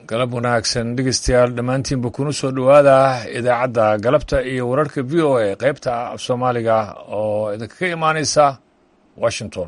galab wanaagsan dhegeystayaal dhammaantiinba kuna soo dhowaada idaacadda galabta iyo wararka v o a qaybta af soomaaliga oo idinkaga imaaneysa washington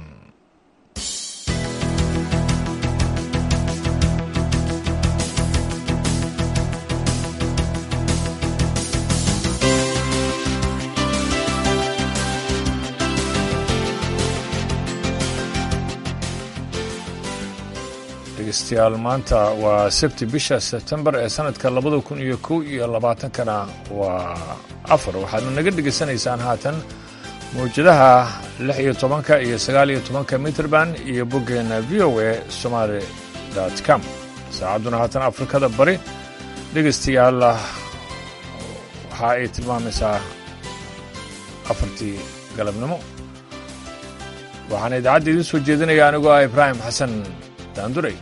dhegeystayaal maanta waa sabti bisha sebtembar ee sanadka labada kun iyo kow iyo labaatankana waa afar waxaadna naga dhegeysanaysaan haatan mawjadaha lix iyo tobanka iyo sagaal iyo tobanka mitrband iyo boggeena v o a somaali com saacadduna haatan afrikada bari dhegeystayaal waxa ay tilmaamaysaa afartii galabnimo waxaana idaacadda idiin soo jeedinaya anigoo ah ibraahim xasan daanduray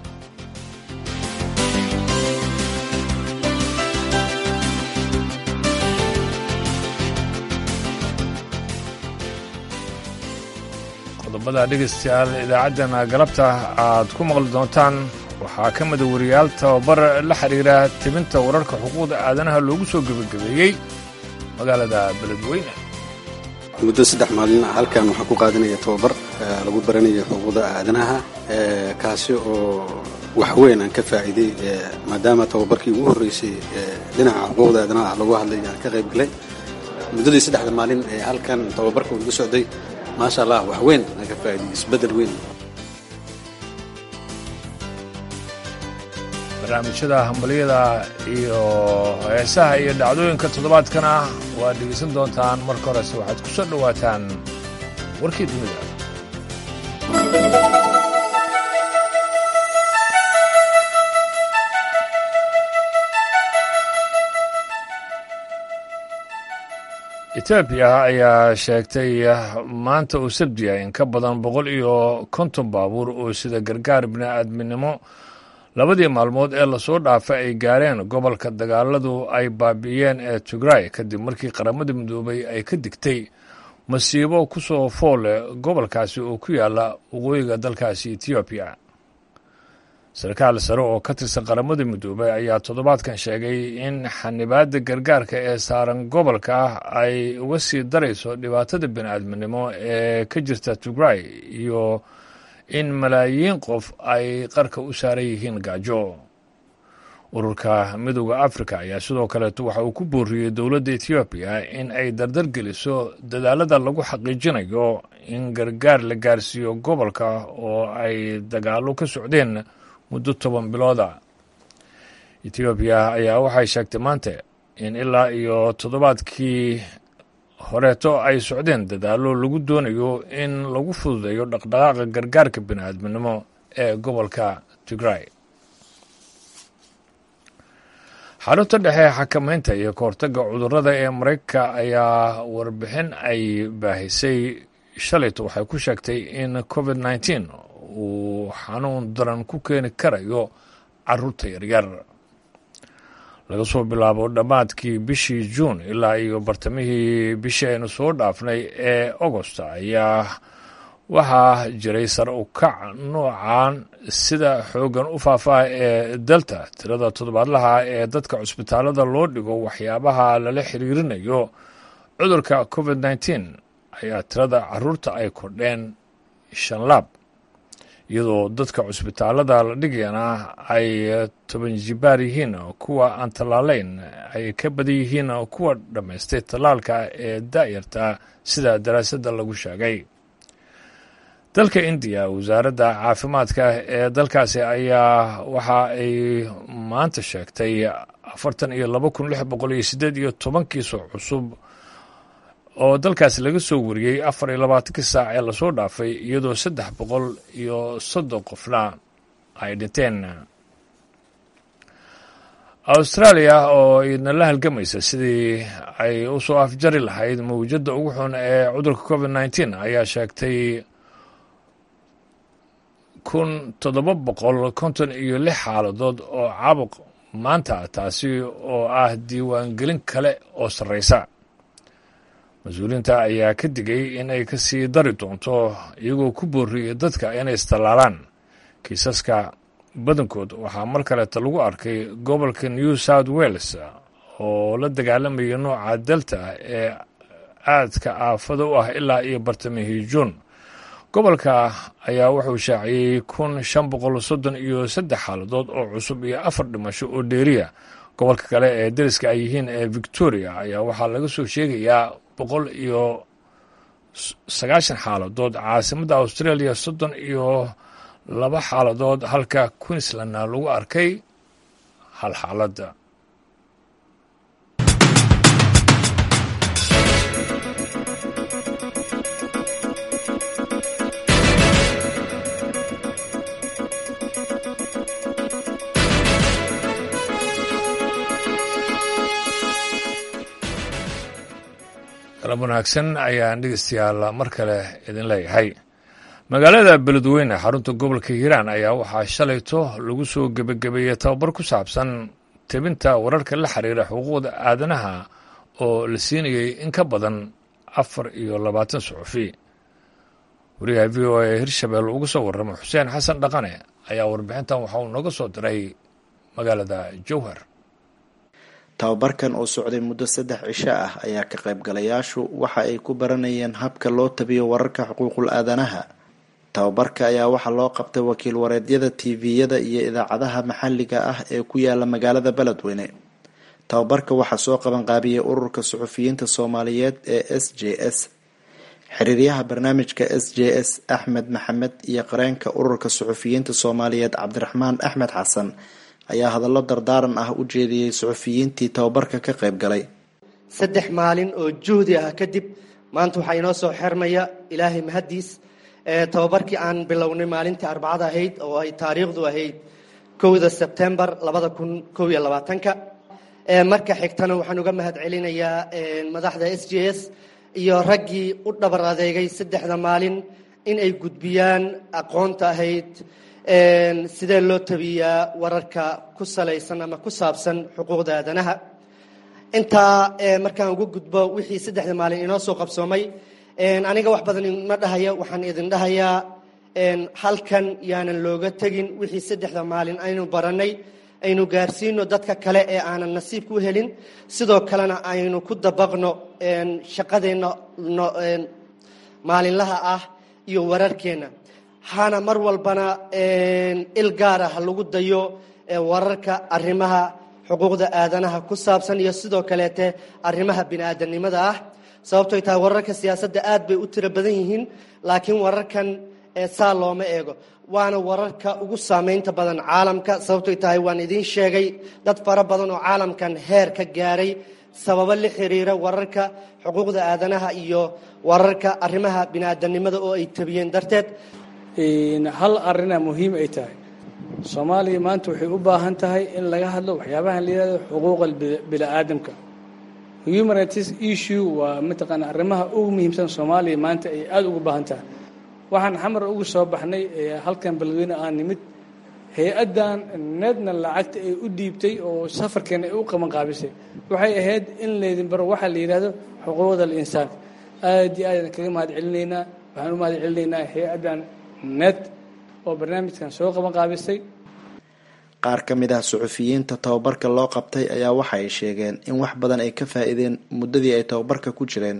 qodobada dhegaystayaal idaacaddana galabta aad ku maqli doontaan waxaa ka mida wariyaal tababar la xidhiira tibinta wararka xuquuqda aadanaha loogu soo gebagabeeyey magaalada beledweyne muddo saddex maalin halkan waxaa ku qaadanaya tababar lagu baranayo xuquuqda aadanaha kaasi oo waxweyn aan ka faa'iiday maadaama tababarkii ugu horreysay dhinaca xuquuqda aadanaha lagu hadlay aan ka qayb galay muddadii saddexda maalin ee halkan tababarka uu iga socday maasha allah waxweyn aan ka faa'iiday isbeddel weyn barnaamijyada hambaliyada iyo heesaha iyo dhacdooyinka toddobaadkana waad dhegeysan doontaan marka horese waxaad ku soo dhowaataan warkii dunida etoobiya ayaa sheegtay maanta uu sabdiya in ka badan boqol iyo konton baabuur oo sida gargaar bini'aadminimo labadii maalmood ee lasoo dhaafay ay gaareen gobolka dagaaladu ay baabi'iyeen ee tigray kadib markii qaramada midoobay ay ka digtay masiibo ku soo foole gobolkaasi oo ku yaala waqooyiga dalkaasi etoobiya sarkaal sare oo ka tirsan qaramada midoobay ayaa toddobaadkan sheegay in xanibaadda gargaarka ee saaran gobolka ay uga sii darayso dhibaatada bini'aadminimo ee ka jirta tigray iyo in malaayiin qof ay qarka u saaran yihiin gaajo ururka midooda afrika ayaa sidoo kaleeto waxa uu ku booriyey dowladda etoobiya in ay dardar geliso dadaalada lagu xaqiijinayo in gargaar la gaarsiiyo gobolka oo ay dagaallo ka socdeen muddo toban bilooda etoobiya ayaa waxay sheegtay maanta in ilaa iyo toddobaadkii horeeto ay socdeen dadaallo lagu doonayo in lagu fududeeyo dhaqdhaqaaqa gargaarka bini'aadminimo ee gobolka tigray xarunta dhexe xakamaynta iyo kahortagga cudurrada ee maraykanka ayaa warbixin ay baahisay shalayto waxay ku sheegtay in covid nneteen uu xanuun daran ku keeni karayo caruurta yaryar laga soo bilaabo dhammaadkii bishii juun ilaa iyo bartamihii bishii aynu soo dhaafnay ee agosta ayaa waxaa jiray sar u kac noocan sida xooggan u faafaa ee delta tirada toddobaadlaha ee dadka cusbitaalada loo dhigo waxyaabaha lala xiriirinayo cudurka covid nneteen ayaa tirada caruurta ay kordheen shan laab iyadoo dadka cusbitaalada la dhigayana ay toban jibaar yihiin kuwa aan tallaalayn ay ka badan yihiin kuwa dhammaystay tallaalka ee daa'yarta sida daraasadda lagu sheegay dalka indiya wasaaradda caafimaadka ee dalkaasi ayaa waxa ay maanta sheegtay afartan iyo laba kun lix boqol iyo siddeed iyo toban kiiso cusub oo dalkaasi laga soo wariyey afar iyo labaatankii saac ee lasoo dhaafay iyadoo saddex boqol iyo soddon qofna ay dhinteen austraaliya oo idna la halgamaysa sidii ay u soo afjari lahayd mawjadda ugu xun ee cudurka covid nneteen ayaa sheegtay kun toddoba boqol konton iyo lix xaaladood oo caabuq maanta taasi oo ah diiwaangelin kale oo sarreysa mas-uuliyiinta ayaa ka digay in ay ka sii dari doonto iyagoo ku booriyey dadka inay istallaalaan kiisaska badankood waxaa mar kaleeta lagu arkay gobolka new south wales oo la dagaalamaya nooca delta ee aadka aafada u ah ilaa iyo bartamihii juun gobolka ayaa wuxuu shaaciyey kun shan boqol soddon iyo saddex xaaladood oo cusub iyo afar dhimasho oo dheeriya gobolka kale ee dariska ay yihiin ee victoria ayaa waxaa laga soo sheegayaa boqol iyo sagaashan xaaladood caasimadda australia soddon iyo laba xaaladood halka queenslandna lagu arkay hal xaaladda galab wanaagsan ayaan dhegeystayaal mar kale idin leeyahay magaalada beledweyne xarunta gobolka hiiraan ayaa waxaa shalayto lagu soo gebagabeeyey tababar ku saabsan tebinta wararka la xiriira xuquuqda aadanaha oo la siinayey in ka badan afar iyo labaatan suxufi wariyaha v o a hirshabelle uga soo warrama xuseen xasan dhaqane ayaa warbixintan waxa uu nooga soo diray magaalada jowhar tababarkan oo socday muddo saddex cisho ah ayaa ka qaybgalayaashu waxa ay ku baranayeen habka loo tabiyo wararka xuquuqul aadanaha tababarka ayaa waxaa loo qabtay wakiil wareedyada tviyada iyo idaacadaha maxalliga ah ee ku yaala magaalada beledweyne tababarka waxaa soo qabanqaabiyey ururka suxufiyiinta soomaaliyeed ee s j s xiriiryaha barnaamijka s j s axmed maxamed iyo qareenka ururka suxufiyiinta soomaaliyeed cabdiraxmaan axmed xasan ayaa hadallo dardaaran ah u jeediyey suxufiyiintii tababarka ka qayb galay saddex maalin oo juhdi ah kadib maanta waxaa inoo soo xermaya ilaahay mahaddiis tababarkii aan bilownay maalintii arbacada ahayd oo ay taariikhdu ahayd kowda sebtembar labada kun kow iyo labaatanka marka xigtana waxaan uga mahad celinayaa madaxda s j s iyo raggii u dhabar adeegay saddexda maalin in ay gudbiyaan aqoonta ahayd sidee loo tabiyaa wararka ku salaysan ama ku saabsan xuquuqda aadanaha intaa markaan uga gudbo wixii saddexda maalin inoo soo qabsoomay aniga wax badan ma dhahaya waxaan idin dhahayaa halkan yaanan looga tegin wixii saddexda maalin aynu baranay aynu gaarsiino dadka kale ee aanan nasiibka u helin sidoo kalena aynu ku dabaqno shaqadeenna maalinlaha ah iyo wararkeenna hana mar walbana il gaara ha lagu dayo wararka arrimaha xuquuqda aadanaha ku saabsan iyo sidoo kaleete arrimaha bini-aadanimada ah sababtoy tahay wararka siyaasadda aad bay u tiro badan yihiin laakiin wararkan saa looma eego waana wararka ugu saameynta badan caalamka sababtoy tahay waan idiin sheegay dad fara badan oo caalamkan heer ka gaaray sababo la xiriira wararka xuquuqda aadanaha iyo wararka arrimaha bini-aadanimada oo ay tabiyeen darteed hal arina muhiim ay tahay soomaaliya maanta waxay u baahan tahay in laga hadlo waxyaabahan la yihahdo xuquuqa bini-aadamka human rights issue waa mataqaana arrimaha ugu muhiimsan soomaaliya maanta ay aada ugu baahan tahay waxaan xamar ugu soo baxnay halkan beledweyne aan nimid hay-addan needna lacagta ay u dhiibtay oo safarkeena ay u qabanqaabisay waxay ahayd in laydin baro waxaa la yidhahdo xuquuqda insaanka aad iyo aadaan kaga mahad celinaynaa waxaan u mahad celinaynaa hay-addan ned oo barnaamijkan soo qabanqaabisay qaar ka mid ah suxufiyiinta tababarka loo qabtay ayaa waxa ay sheegeen in wax badan ay ka faa-iideen muddadii ay tababarka ku jireen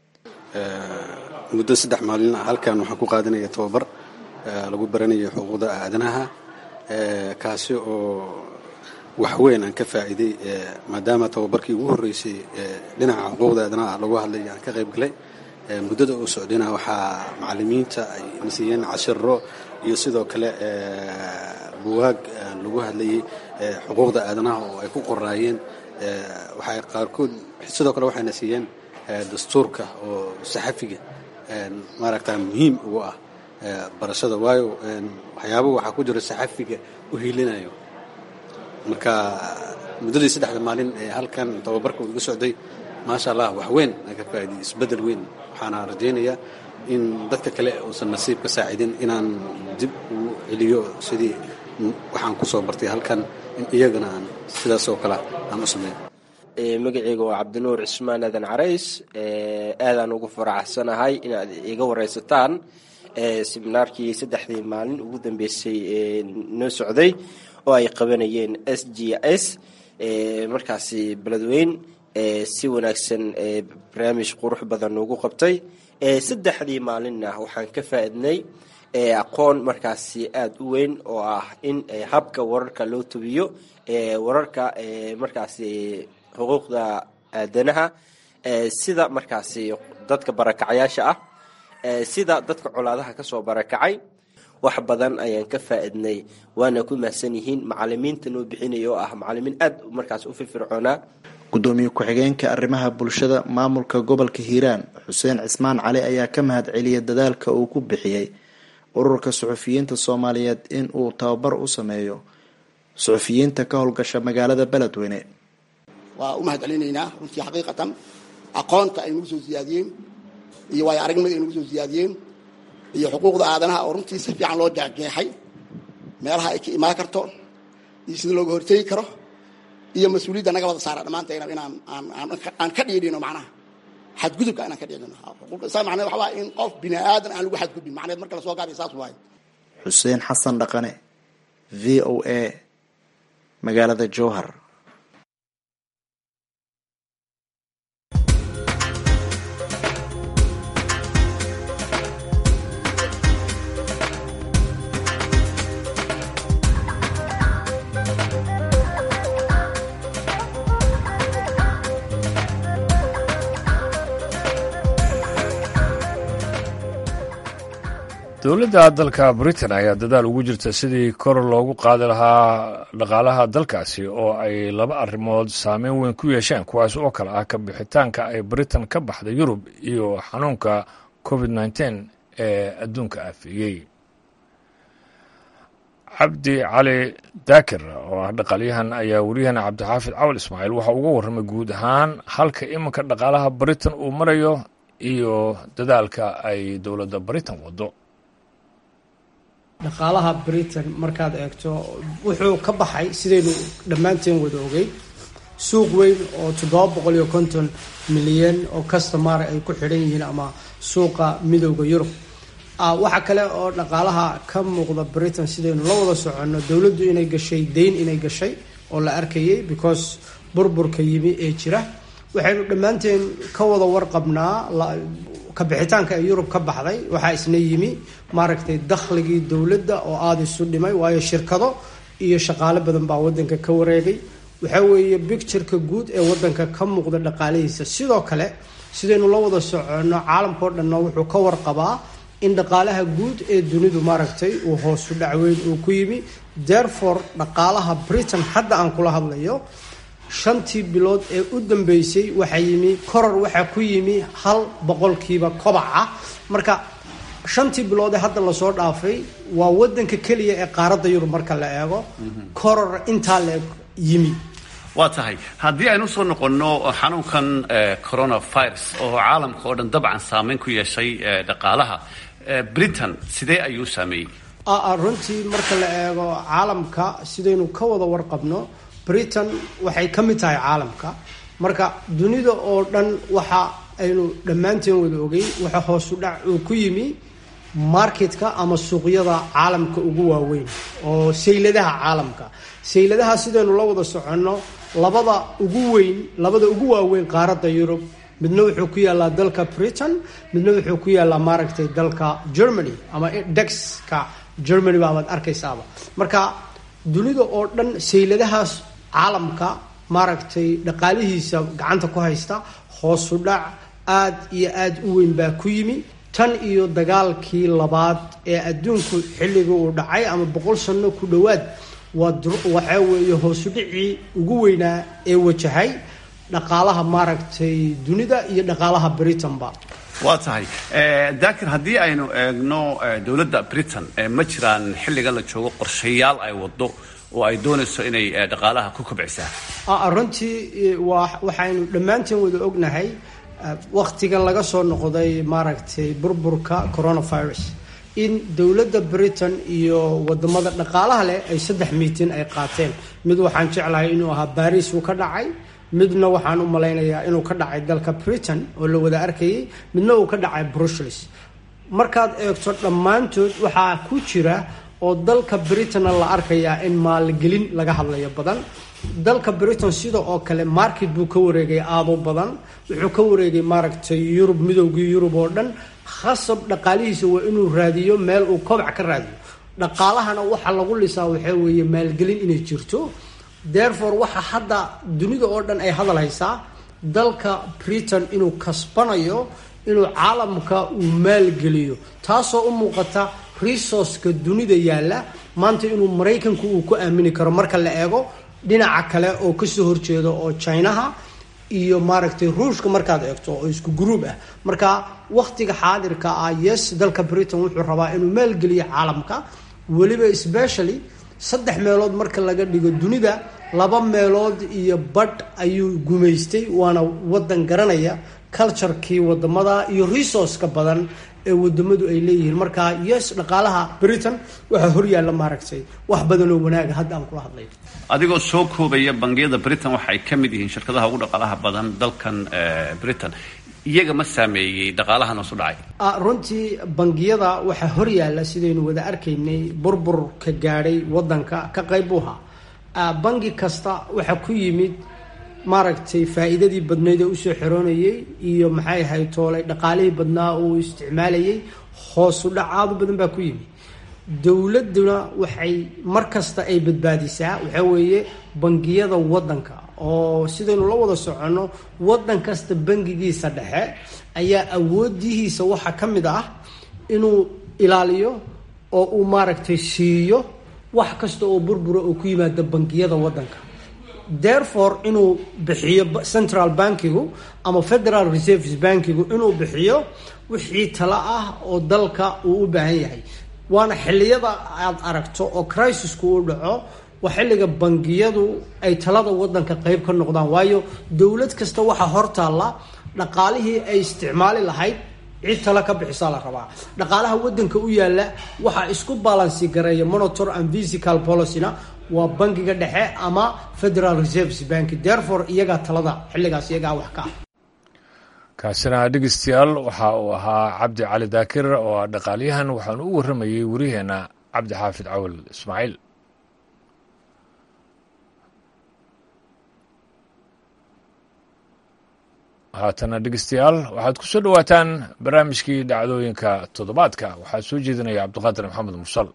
muddo saddex maalin ah halkan waxaan ku qaadanaya tababar lagu baranayo xuquuqda aadanaha kaasi oo waxweyn aan ka faa'iiday maadaama tababarkii ugu horreysay dhinaca xuquuqda aadanaha lagu hadlay aan ka qayb galay muddada uu socdayna waxaa macalimiinta ay nasiiyeen cashiro iyo sidoo kale buwaag lagu hadlayay xuquuqda aadanaha oo ay ku qoraayeen waxay qaarkood sidoo kale waxayna siiyeen dastuurka oo saxafiga maaragta muhiim ugu ah barashada waayo waxyaaba waxaa ku jira saxafiga u hiilinayo marka muddadii saddexda maalin ee halkan tababarka uu iga socday maasha allah wax weyn aan ka faa'iday isbeddel weyn waxaana rajaynayaa in dadka kale uusan nasiib ka saacidin inaan dib ugu celiyo sidii waxaan ku soo bartay halkan in iyagana aan sidaas oo kale aan u sameeyo magaceyga waa cabdinuur cismaan aadan carays aadaan ugu faraxsanahay inaad iga wareysataan seminaarkii saddexdii maalin ugu dambeysay noo socday oo ay qabanayeen s g s markaasi beledweyn si wanaagsan barnaamij qurux badan noogu qabtay saddexdii maalinna waxaan ka faa-idnay aqoon markaasi aada u weyn oo ah in habka wararka loo tubiyo wararka markaasi xuquuqda aadanaha sida markaasi dadka barakacayaasha ah sida dadka colaadaha kasoo barakacay wax badan ayaan ka faa-idnay waana ku mahadsan yihiin macalimiinta noo bixinaya oo ah macalimiin aada markaas u firfircoonaa gudoomiye ku-xigeenka arrimaha bulshada maamulka gobolka hiiraan xuseen cismaan cali ayaa ka mahad celiyay dadaalka uu ku bixiyey ururka suxufiyiinta soomaaliyeed in uu tababar u sameeyo suxufiyiinta ka howlgasha magaalada beledweyne waa u mahad celinaynaa runtii xaqiiqatan aqoonta ay nagu soo siyaadiyeen iyo waayo aragnimada ay nagu soo siyaadiyeen iyo xuquuqda aadanaha oo runtii si fiican loo jeexjeexay meelaha ay ka imaan karto iyo sida looga hortegi karo iyo mas-uuliyadda naga wada saara dhammaantayna inaan aan ka dhiidhino macnaha xadgudubka inaan ka dhiidhino sa macneed waxa waa in qof bini aadan aan lagu xadgudbin macneed marka lasoo gaabay saas waaye xuseen xasan dhaqane v o a magaalada jowhar dowladda dalka britain ayaa dadaal ugu jirta sidii kor loogu qaadi lahaa dhaqaalaha dalkaasi oo ay laba arrimood saameyn weyn ku yeesheen kuwaas oo kale ah ka bixitaanka ay britain ka baxda yurub iyo xanuunka covid nteen ee adduunka aafeeyey cabdi cali daakir oo ah dhaqaalyahan ayaa wariyahana cabdixaafid cawal ismaaciil waxa uga warramay guud ahaan halka iminka dhaqaalaha britain uu marayo iyo dadaalka ay dowladda britain waddo dhaqaalaha britain markaad eegto wuxuu ka baxay sidaynu dhammaanteen wada ogey suuq weyn oo toddoba boqol iyo konton milyan oo customar ay ku xidhan yihiin ama suuqa midooda yurub waxaa kale oo dhaqaalaha ka muuqda britain sidaynu la wada soconno dowladdu inay gashay dayn inay gashay oo la arkayay because burburka yimi ee jira waxaynu dhammaanteen ka wada warqabnaa kabixitaanka ee yurub ka baxday waxaa isna yimi maaragtay dakhligii dowladda oo aada isu dhimay waayo shirkado iyo shaqaale badan baa wadanka ka wareegay waxaa weeye bictureka guud ee wadanka ka muuqda dhaqaalihiisa sidoo kale sidaynu la wada soconno caalamkao dhanna wuxuu ka warqabaa in dhaqaalaha guud ee dunidu maaragtay uu hoosu dhacweyn uu ku yimi therefore dhaqaalaha britain hadda aan kula hadlayo shantii bilood ee u dambeysay waxaa yimi koror waxaa ku yimi hal boqolkiiba kobaca marka shantii bilood ee hadda lasoo dhaafay waa wadanka keliya ee qaaradda yurub marka la eego koror intaa la yimi waa tahay haddii aynu usoo noqonno xanuunkan coronavirus oo caalamka oo dhan dabcan saameyn ku yeeshay dhaqaalaha britain sidee ayuu saameeyey runtii marka la eego caalamka sidaynu ka wada warqabno britain waxay ka mid tahay caalamka marka dunida oo dhan waxa aynu dhammaanteen wada ogey waxa hoosu dhac uu ku yimi marketka ama suuqyada caalamka ugu waaweyn oo sayladaha caalamka sayladaha sidaynu la wada soconno labada ugu weyn labada ugu waaweyn qaaradda yurub midna wuxuu ku yaalaa dalka britain midna wuxuu ku yaalaa maaragtay dalka germany ama dexka germany baabaad arkaysaaba marka dunida oo dhan sayladahaas caalamka maaragtay dhaqaalihiisa gacanta ku haysta hoosu dhac aada iyo aada u weyn baa ku yimi tan iyo dagaalkii labaad ee adduunku xilligii uu dhacay ama boqol sano ku dhowaad waxaa weeye hoosu dhicii ugu weynaa ee wajahay dhaqaalaha maaragtay dunida iyo dhaqaalaha britain-ba waa tahay daakir haddii aynu eegno dowladda britain ma jiraan xilligan la joogo qorshayaal ay wado oo ay doonayso inay dhaqaalaha ku kobcisaa runtii waxaynu dhammaanteen wada ognahay waktigan laga soo noqday maaragtay burburka coronavirus in dowladda britain iyo wadamada dhaqaalaha leh ay saddex miitin ay qaateen mid waxaan jeclahay inuu ahaa baris uu ka dhacay midna waxaan u malaynayaa inuu ka dhacay dalka britain oo la wada arkayay midna uu ka dhacay brussels markaad eegto dhammaantood waxaa ku jira oo dalka britain la arkayaa in maalgelin laga hadlayo badan dalka britain sida oo kale market buu ka wareegay aado badan wuxuu ka wareegay maaragtay yurub midoogii yurub oo dhan khasab dhaqaalihiisa waa inuu raadiyo meel uu kobac ka raadiyo dhaqaalahana waxa lagu lisaa waxaa weeye maalgelin inay jirto therefore waxa hadda dunida oo dhan ay hadal haysaa dalka britain inuu kasbanayo inuu caalamka uu maalgeliyo taasoo u muuqata resourceka dunida yaalla maanta inuu maraykanku uu ku aamini karo marka la eego dhinaca kale oo kasoo horjeeda oo chinaha iyo maaragtay ruushka markaad eegto oo isku gruub ah marka wakhtiga xaadirka ah yes dalka britain wuxuu rabaa inuu maalgeliyo caalamka weliba specially saddex meelood marka laga dhigo dunida laba meelood iyo badh ayuu gumaystay waana wadan garanaya culturekii wadamada iyo resourceka badan ee wadamadu ay leeyihiin marka yes dhaqaalaha britain waxaa horyaalla maaragtay wax badan oo wanaaga hadda aan kula hadlay adigoo soo koobaya bangiyada britain waxa ay ka mid yihiin shirkadaha ugu dhaqaalaha badan dalkan britain iyaga ma saameeyey dhaqaalahan hoosu dhacay runtii bangiyada waxaa horyaalla sidaynu wada arkaynay burbur ka gaadhay wadanka ka qayb u ahaa bangi kasta waxaa ku yimid maaragtay faa-iidadii badnayd ee usoo xeroonayay iyo maxay ahayd toolay dhaqaalihii badnaa uu isticmaalayay hoosu dhac aada u badan baa ku yimid dowladuna waxay mar kasta ay badbaadisaa waxaa weeye bangiyada wadanka oo sidaynu la wada soconno wadan kasta bangigiisa dhexe ayaa awoodihiisa waxaa ka mid ah inuu ilaaliyo oo uu maaragtay siiyo wax kasta oo burbura oo ku yimaada bangiyada wadanka therefore inuu bixiyo central bankigu ama federal reserves bankigu inuu bixiyo wixii talo ah oo dalka uu u baahan yahay waana xilliyada aad aragto oo crisisku u dhaco waa xilliga bangiyadu ay talada wadanka qeyb ka noqdaan waayo dowlad kasta waxaa hortaalla dhaqaalihii ay isticmaali lahayd cid tala ka bixisaa la rabaa dhaqaalaha wadanka u yaalla waxaa isku balansi gareeya monitor and physical policyna waa bangiga dhexe ama federal reserves bank therefore iyagaa talada xilligaas iyagaa wax ka ah kaasina dhegeystayaal waxa uu ahaa cabdi cali daakir oo ah dhaqaalyahan waxaanu u warramayey waryaheena cabdi xaafid cawal ismaaciil haatana dhegeystayaal waxaad ku soo dhowaataan barnaamijkii dhacdooyinka toddobaadka waxaa soo jeedinaya cabdiqaadir maxamed mursal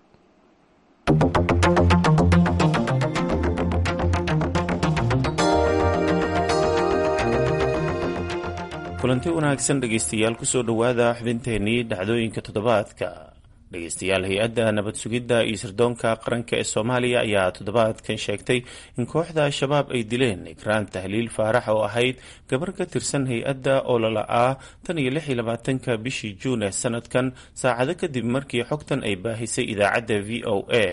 kulanti wanaagsan dhegaystayaal kusoo dhowaada xubinteennii dhacdooyinka toddobaadka dhegaystayaal hay-adda nabad sugidda iyo sirdoonka qaranka ee soomaaliya ayaa toddobaadkan sheegtay in kooxda al-shabaab ay dileen ikraan tahliil faarax oo ahayd gabar ka tirsan hay-adda oo lala-aa tan iyo lix iyo labaatanka bishii juun ee sanadkan saacado kadib markii xogtan ay baahisay idaacadda v o a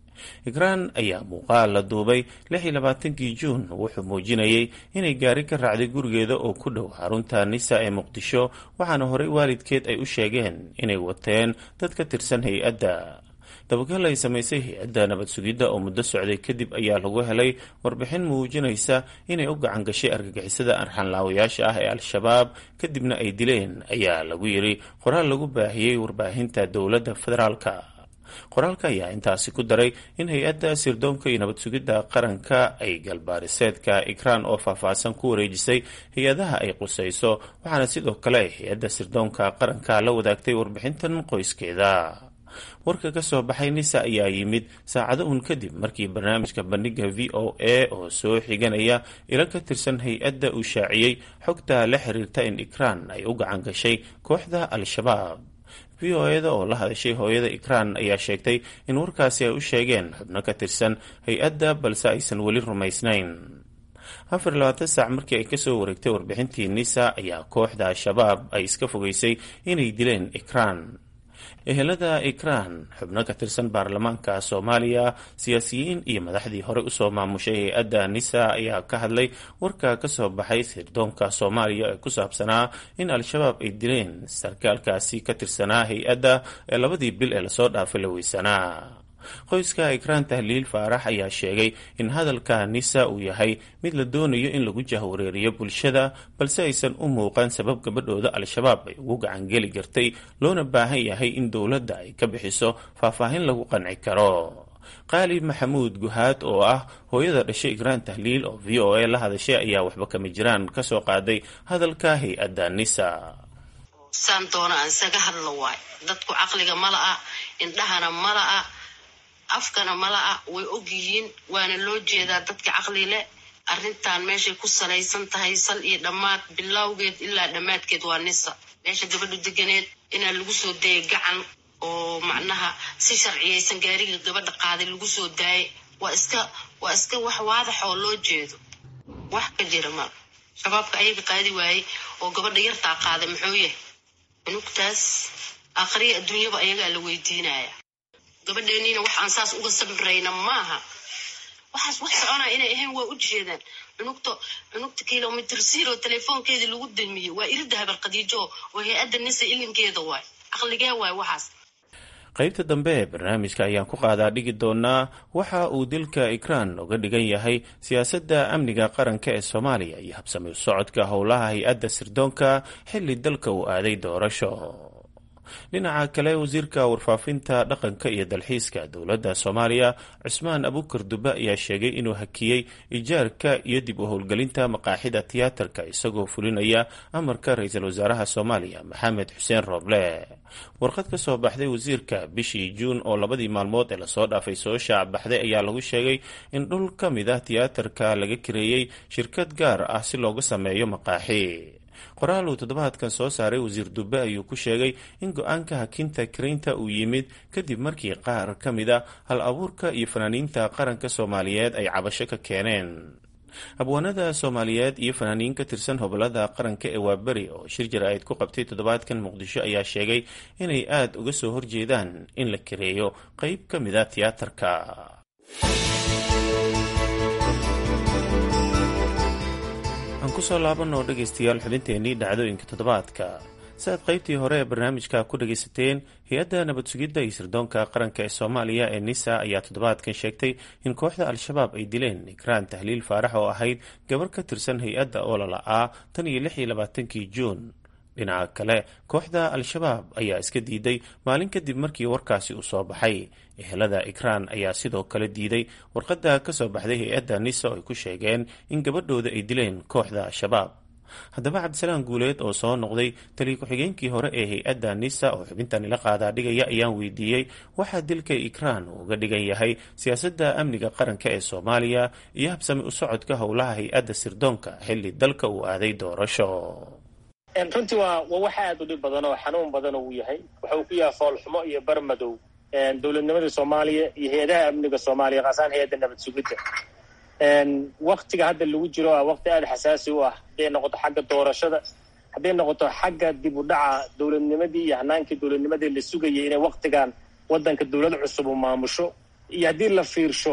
ikraan ayaa muuqaal la duubay lix iyo labaatankii juun wuxuu muujinayay inay gaari ka raacday gurigeeda oo ku dhow xarunta nisa ee muqdisho waxaana horey waalidkeed ay u sheegeen inay wateen dad ka tirsan hay-adda dabagal ay samaysay hay-adda nabad sugidda oo muddo socday kadib ayaa lagu helay warbixin muujinaysa inay u gacan gashay argagixisada arxanlaawayaasha ah ee al-shabaab kadibna ay dileen ayaa lagu yiri qoraal lagu baahiyey warbaahinta dowladda federaalka qoraalka ayaa intaasi ku daray in hay-adda sirdoonka iyo nabad sugidda qaranka ay galbaariseedka ikraan oo faahfaahsan ku wareejisay hay-adaha ay qusayso waxaana sidoo kale ay hay-adda sirdoonka qaranka la wadaagtay warbixintan qoyskeeda warka ka soo baxay nisa ayaa yimid saacado uun kadib markii barnaamijka bandhiga v o a oo soo xiganaya ilo ka tirsan hay-adda uu shaaciyey xogta la xiriirta in ikraan ay u gacan gashay kooxda al-shabaab v o eda oo la hadashay hooyada ikraan ayaa sheegtay in warkaasi ay u sheegeen xubno ka tirsan hay-adda balse aysan weli rumaysnayn afar labaatan saac markii ay kasoo wareegtay warbixintii nisa ayaa kooxda al-shabaab ay iska fogeysay inay dileen ikraan ehelada ikraan xubno ka tirsan baarlamaanka soomaaliya siyaasiyiin iyo madaxdii hore usoo maamushay hay-adda nisa ayaa ka hadlay warka kasoo baxay sirdoonka soomaaliya ee ku saabsanaa in al-shabaab ay dileen sarkaalkaasi ka tirsanaa hay-adda ee labadii bil ee lasoo dhaafay la weysanaa qoyska ikraan tahliil faarax ayaa sheegay in hadalka nisa uu yahay mid la doonayo in lagu jahwareeriyo bulshada balse aysan u muuqan sabab gabadhooda al-shabaab ay ugu gacangeli jirtay loona baahan yahay in dowladda ay ka bixiso faahfaahin lagu qanci karo qaali maxamuud guhaad oo ah hooyada dhashay ikraan tahliil oo v o a la hadashay ayaa waxba kama jiraan kasoo qaaday hadalka hay-adda nisa saan doona aan isaga hadlo waay dadku caqliga mala'a indhahana mala'a afkana mala'a way og yihiin waana loo jeedaa dadka caqli leh arrintan meeshay ku salaysan tahay sal iyo dhammaad bilowgeed ilaa dhammaadkeed waa nisa meesha gabadhu deganeed inaa lagu soo dayay gacan oo macnaha si sharciyaysan gaariga gabadha qaaday lagu soo daayay waa iska waa iska wax waadax oo loo jeedo wax ka jira ma shabaabka ayaga qaadi waayey oo gabadha yartaa qaaday muxuu yahay cunugtaas aakhriya adduunyaba ayagaa la weydiinaya gabadheeniina wax aan saas uga sabrayna maaha waxaas wax soconaya inay ahayn waa u jeedaan cunugta cunugta kilomitr zero telefoonkeedii lagu damiyey waa irida habar khadiijo oo hay-adda nisa ilinkeeda waay caqligee waay waxaas qaybta dambe ee barnaamijka ayaan ku qaadaa dhigi doonaa waxa uu dilka ikraan uga dhigan yahay siyaasadda amniga qaranka ee soomaaliya iyo habsami socodka howlaha hay-adda sirdoonka xilli dalka uu aaday doorasho dhinaca kale wasiirka warfaafinta dhaqanka iyo dalxiiska dowladda soomaaliya cusmaan abukar dube ayaa sheegay inuu hakiyey ijaarka iyo dib u howlgelinta maqaaxida tiyaatarka isagoo fulinaya amarka ra-iisul wasaaraha soomaaliya maxamed xuseen rooble warqad ka soo baxday wasiirka bishii juun oo labadii maalmood ee lasoo dhaafay soo shaac baxday ayaa lagu sheegay in dhul ka mid ah tiyaatarka laga kareeyey shirkad gaar ah si looga sameeyo maqaaxi qoraal uu toddobaadkan soo saaray wasiir dube ayuu ku sheegay in go-aanka hakinta karaynta uu yimid kadib markii qaar ka mid a hal abuurka iyo fanaaniinta qaranka soomaaliyeed ay cabasho ka keeneen abwaanada soomaaliyeed iyo fanaaniin ka tirsan hobolada qaranka ee waaberi oo shir jara-id ku qabtay toddobaadkan muqdisho ayaa sheegay inay aada uga soo horjeedaan in la kareeyo qeyb ka mid a tiyaatarka aan kusoo laabanoo dhegaystayaal xubinteenii dhacdooyinka toddobaadka si aad qaybtii hore ee barnaamijka ku dhagaysateen hay-adda nabad sugidda iyo sirdoonka qaranka ee soomaaliya ee nisa ayaa toddobaadkan sheegtay in kooxda al-shabaab ay dileen ikraan tahliil faarax oo ahayd gabar ka tirsan hay-adda oo lala-aa tan iyo lix iyo labaatankii juun dhinaca kale kooxda al-shabaab ayaa iska diiday maalin kadib markii warkaasi uu soo baxay ehelada ikraan ayaa sidoo kale diiday warqadda ka soo baxday hay-adda nisa oo ay ku sheegeen in gabadhooda ay dileen kooxda al-shabaab haddaba cabdisalaan guuleed oo soo noqday taliya ku-xigeenkii hore ee hay-adda nisa oo xubintan ila qaadaa dhigaya ayaan weydiiyey waxaa dilka ikraan uu uga dhigan yahay siyaasadda amniga qaranka ee soomaaliya iyo habsami u socodka howlaha hay-adda sirdoonka xilli dalka uu aaday doorasho runtii waa waa wax aada u dhib badan oo xanuun badan uu yahay waxa uu ku yahay foolxumo iyo barmadow dowladnimada soomaaliya iyo hay-adaha amniga soomaaliya kaasaan hay-adda nabad sugidda waktiga hadda lagu jiro a wakti aada xasaasi u ah hadday noqoto xagga doorashada hadday noqoto xagga dib u dhaca dowladnimadii iyo hanaankii dowladnimadii la sugayay inay waktigan waddanka dowlad cusub u maamusho iyo haddii la fiirsho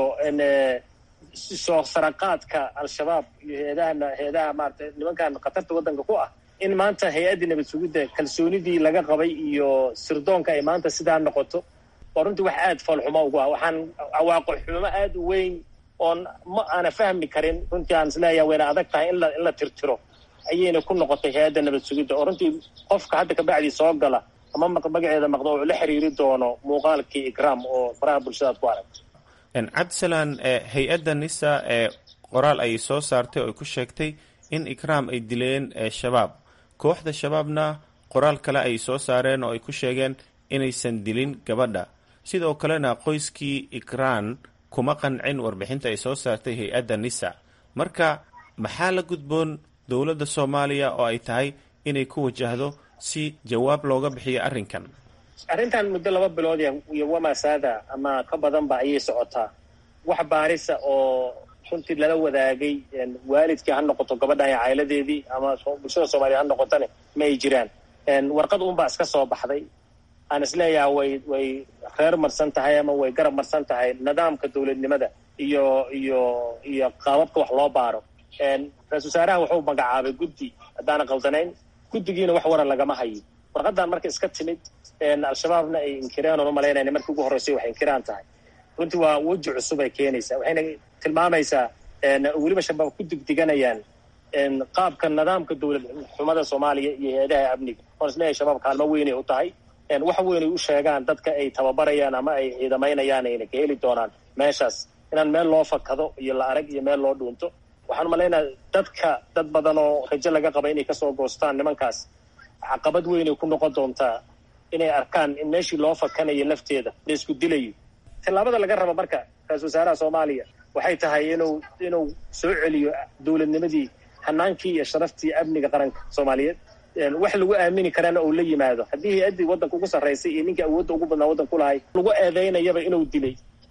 soo saraqaadka al-shabaab iyo hay-adahana hay-adaha maarata nimankan khatarta waddanka ku ah in maanta hay-addii nabad sugidda kalsoonidii laga qabay iyo sirdoonka ay maanta sidaa noqoto waa runtii wax aada foolxumo ugu ah waxaan cawaaqo xumo aada u weyn oon ma aana fahmi karin runtii aan isleeyaha wayna adag tahay in la in la tirtiro ayayna ku noqotay hay-adda nabad sugidda oo runtii qofka hadda kabacdii soo gala ama magaceeda maqdo oo la xiriiri doono muuqaalkii ikraam oo faraha bulshadaad ku aragto cabdisalaan hay-adda nisa ee qoraal ay soo saartay oo ay ku sheegtay in ikraam ay dileen shabaab kooxda shabaabna qoraal kale ay soo saareen oo ay ku sheegeen inaysan dilin gabadha sidoo kalena qoyskii ikraan kuma qancin warbixinta ay soo saartay hay-adda nisa marka maxaa la gudboon dowladda soomaaliya oo ay tahay inay ku wajahdo si jawaab looga bixiyo arrinkan arrintan muddo laba bilood iyo wamasaada ama ka badanba ayay socotaa wax baarisa oo runtii lala wadaagay waalidkii ha noqoto gabadhan iyo cailadeedii ama bulshada soomaliya ha noqotone ma ay jiraan warqad uunbaa iska soo baxday aan isleeyaha way way reer marsan tahay ama way garab marsan tahay nidaamka dowladnimada iyo iyo iyo qaababka wax loo baaro ra-isul wasaaraha wuxuu magacaabay guddi haddaana qaldanayn guddigiina wax wara lagama hayo warqadan marka iska timid al-shabaabna ay inkireen oon umalaynayna markii ugu horreysay waxay inkiraan tahay runtii waa weji cusub ay keenaysaa waxayna tilmaamaysaa weliba shabaab ku digdiganayaan qaabka nidaamka dowlad xumada soomaaliya iyo hay-adaha amniga oon isleeyahay shabaab kaalmo weynay u tahay wax weynay u sheegaan dadka ay tababarayaan ama ay ciidamaynayaan ayna ka heli doonaan meeshaas inaan meel loo fakado iyo la arag iyo meel loo dhuunto waxaan malaynaha dadka dad badan oo rajo laga qaba inay kasoo goostaan nimankaas caqabad weynay ku noqon doontaa inay arkaan in meeshii loo fakanayo lafteeda la isku dilayo tallaabada laga raba marka ra-isul wasaaraha soomaaliya waxay tahay inuu inuu soo celiyo dowladnimadii hanaankii iyo sharaftii amniga qaranka soomaaliyeed wax lagu aamini karana uu la yimaado haddii hay-addii waddanka ugu sarraysay iyo ninkii awoodda ugu badnaa waddanka ku lahay lagu eedeynayaba inuu dilay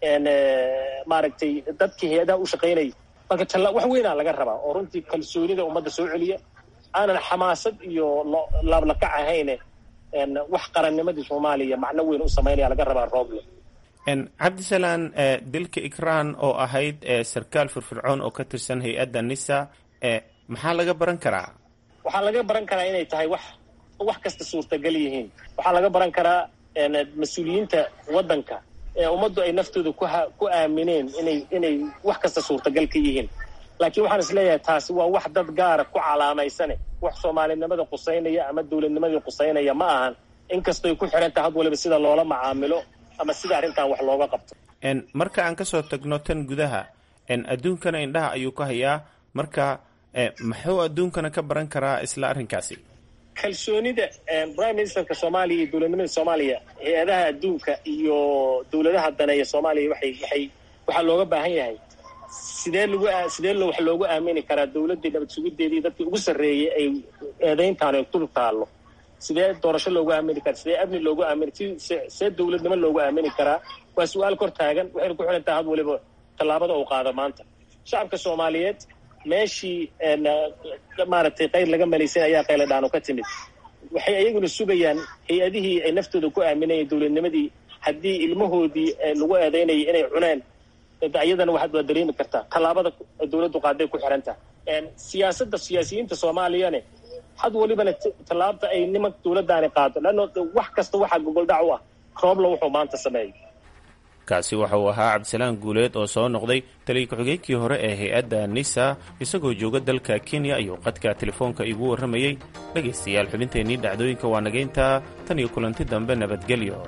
maaragtay dadkii hay-adaha u shaqaynayay marka talla wax weynaa laga rabaa oo runtii kalsoonida ummadda soo celiya aanan xamaasad iyo laablakac ahayne wax qarannimadii soomaaliya macno weyn u samaynaya laga rabaa rooble cabdisalaan dilka ikraan oo ahayd sarkaal firfircoon oo ka tirsan hay-adda nisa maxaa laga baran karaa waxaa laga baran karaa inay tahay wax wax kasta suurtagal yihiin waxaa laga baran karaa mas-uuliyiinta waddanka ee ummaddu ay naftooda kuha ku aamineen inay inay wax kasta suurtagal ka yihiin laakiin waxaan is leeyahay taasi waa wax dad gaara ku calaamaysane wax soomaalinimada qusaynaya ama dowladnimadii qusaynaya ma ahan inkastooy ku xiran tahay had waliba sida loola macaamilo ama sida arrintan wax looga qabto marka aan kasoo tagno tan gudaha adduunkana indhaha ayuu ka hayaa marka muxuu adduunkana ka baran karaa isla arrinkaasi kalsoonida prime ministerka soomaaliya iyo dowladnimada soomaaliya hay-adaha adduunka iyo dowladaha daneeya soomaaliya waxay waxay waxaa looga baahan yahay sidee lagu sidee lo wax loogu aamini karaa dowladdii nabad sugideedii dadkii ugu sarreeyay ay eedayntaan ay dul taallo sidee doorasho loogu aamini karaa sidee amni loogu aamini sidee dowladnimo loogu aamini karaa waa su-aal kor taagan waxayna ku xiran tahay had waliba tallaabada uu qaado maanta shacabka soomaaliyeed meeshii maaragtay qayr laga malaysan ayaa qayla dhaano ka timid waxay ayaguna sugayaan hay-adihii ay naftooda ku aaminayeen dowladnimadii haddii ilmahoodii lagu eedaynayay inay cuneen ayadana waxaad waa dareemi kartaa tallaabada dowladdu qaaday ku xiran tahay siyaasadda siyaasiyiinta soomaaliyane had walibana tallaabta ay nimanka dowladdaani qaado leanno wax kasta waxaa gogoldhac u ah roobla wuxuu maanta sameeyay kaasi waxa uu ahaa cabdisalaan guuleed oo soo noqday taliya ku-xigeenkii hore ee hay-adda nisa isagoo jooga dalka kenya ayuu qadka telefoonka igu warramayey dhegaystayaal xubinteennii dhacdooyinka waa nagayntaa tan iyo kulanti dambe nabadgelyo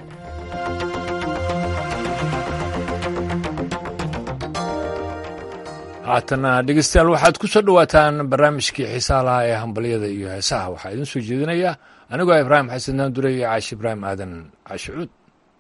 haatana dhegeystayaal waxaad ku soo dhowaataan barnaamijkii xiisaalaha ee hambalyada iyo heesaha waxaa idiin soo jeedinaya anigoo ibraahim xasan naandure iyo caashi ibraahim aadan caashi cuud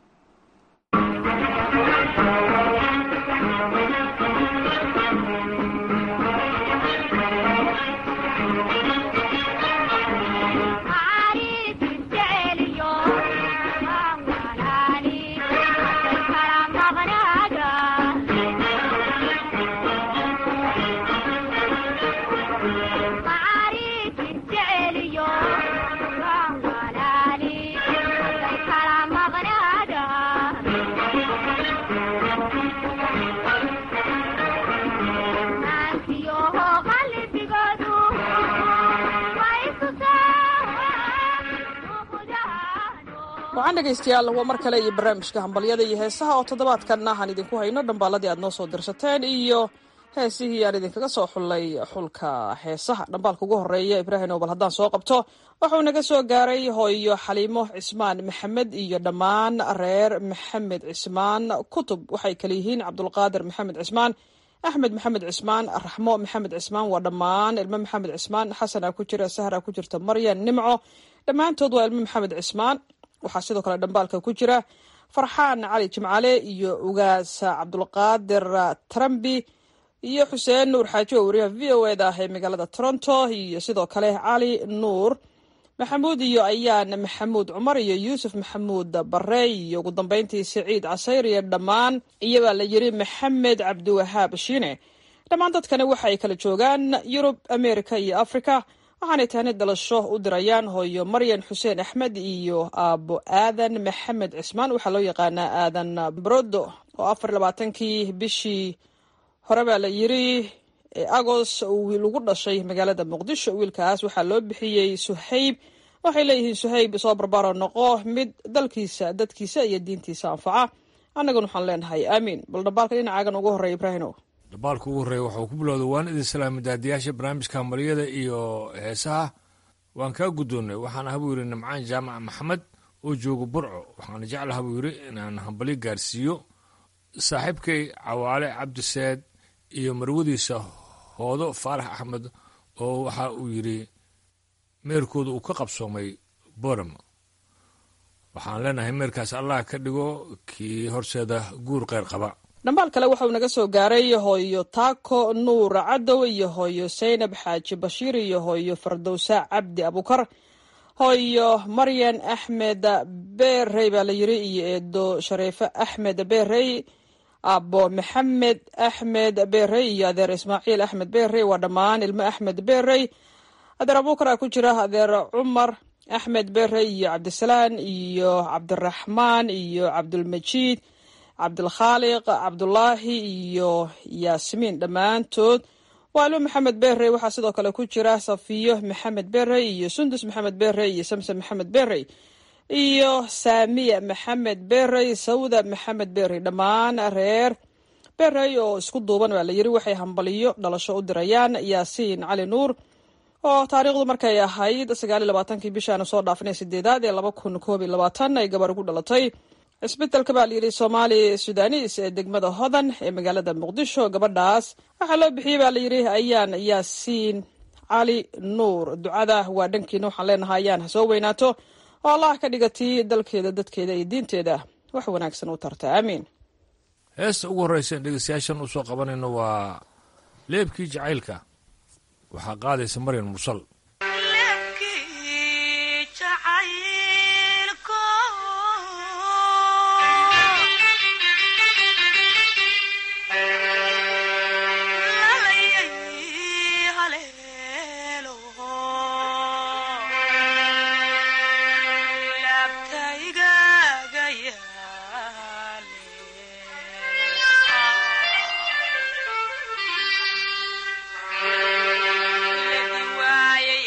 wacan dhegaystayaal waa mar kale iyo barnaamijka hambalyada iyo heesaha oo toddobaadkanna aan idinku hayno dhambaaladii aad noo soo dirsateen iyo heesihii aan idinkaga soo xullay xulka heesaha dhambaalka ugu horeeya ibraahim obal haddaan soo qabto wuxuu naga soo gaaray hooyo xaliimo cismaan maxamed iyo dhammaan reer maxamed cismaan kutub waxay kale yihiin cabdulqaadir maxamed cismaan axmed maxamed cismaan raxmo maxamed cismaan waa dhammaan ilmo maxamed cismaan xasana ku jira sahra ku jirta maryan nimco dhammaantood waa ilmo maxamed cismaan waxaa sidoo kale dhambaalka ku jira farxaan cali jimcale iyo ugaas cabdulqaadir trambi iyo xuseen nuur xaaji oo wariyaha v o eda ah ee magaalada toronto iyo sidoo kale cali nuur maxamuud iyo ayaan maxamuud cumar iyo yuusuf maxamuud bare iyo ugu dambeyntii saciid casayr iyo dhammaan iyabaa la yiri maxamed cabdiwahaab shiine dhammaan dadkani waxa ay kala joogaan yurub america iyo africa waxaanay tahni dhalasho u dirayaan hooyo maryan xuseen axmed iyo aabo aadan maxamed cismaan waxaa loo yaqaanaa aadan brodo oo afar labaatankii bishii hore baa la yiri agos wiil ugu dhashay magaalada muqdisho wiilkaas waxaa loo bixiyey suhayb waxay leeyihiin suhayb soo barbaro noqo mid dalkiisa dadkiisa iyo diintiisa anfaca annaguna waxaan leenahay aamiin bal dhambaalka dhinacaagan ugu horreeya ibraahimow dhambaalka ugu horreeya waxuu ku bilowday waan idin salaamay daadiyaasha barnaamijka hambalyada iyo heesaha waan kaa guddoonnay waxaan aha buu yidhi nimcaan jaamac maxamed oo jooga burco waxaana jeclaha buu yidhi inaan hambalyo gaarsiiyo saaxiibkay cawaale cabdiseed iyo marwadiisa hoodo faarax axmed oo waxa uu yidhi meerkooda uu ka qabsoomay boram waxaan leenahay meerkaas allah ka dhigo kii horseeda guur kheyr qaba dhambaal kale waxauu naga soo gaaray hooyo taako nuur cadow iyo hooyo saynab xaaji bashiir iyo hooyo fardowsa cabdi abukar hooyo maryan axmed beerey baa la yiri iyo eedo shareefe axmed beerey abo maxamed axmed beerey iyo adeer ismaaciil axmed beerey waa dhammaan ilmo axmed beerey adeer abukar a ku jira adeer cumar axmed beerey iyo cabdisalaan iyo cabdiraxmaan iyo cabdulmajiid cabdilkhaaliq cabdulaahi iyo yaasmiin dhammaantood waalo maxamed beerey waxaa sidoo kale ku jira safiyo maxamed beerey iyo sundus maxamed beerey iyo samson maxamed beerey iyo saamiya maxamed beerey sawda maxamed beerey dhammaan reer beerey oo isku duuban baa la yiri waxay hambaliyo dhalasho u dirayaan yaasiin cali nuur oo taariikhdu markay ahayd sagaal iyo labaatankii bishaanu soo dhaafinay sideedaad ee laba kun koob iyo labaatan ay gabar ugu dhalatay cisbitalka baa layidhi soomaali sudanis ee degmada hodan ee magaalada muqdisho gabadhaas waxaa loo bixiyey baa layidhi ayaan yaasiin cali nuur ducada waa dhankiina waxaan leenahay ayaan ha soo weynaato oo allah ka dhigatii dalkeeda dadkeeda iyo diinteeda wax wanaagsan u tarta aamiin heesta ugu horreysa in dhegeystayaashan usoo qabanayno waa leebkii jacaylka waxaa qaadaysa maryan mursal Waaye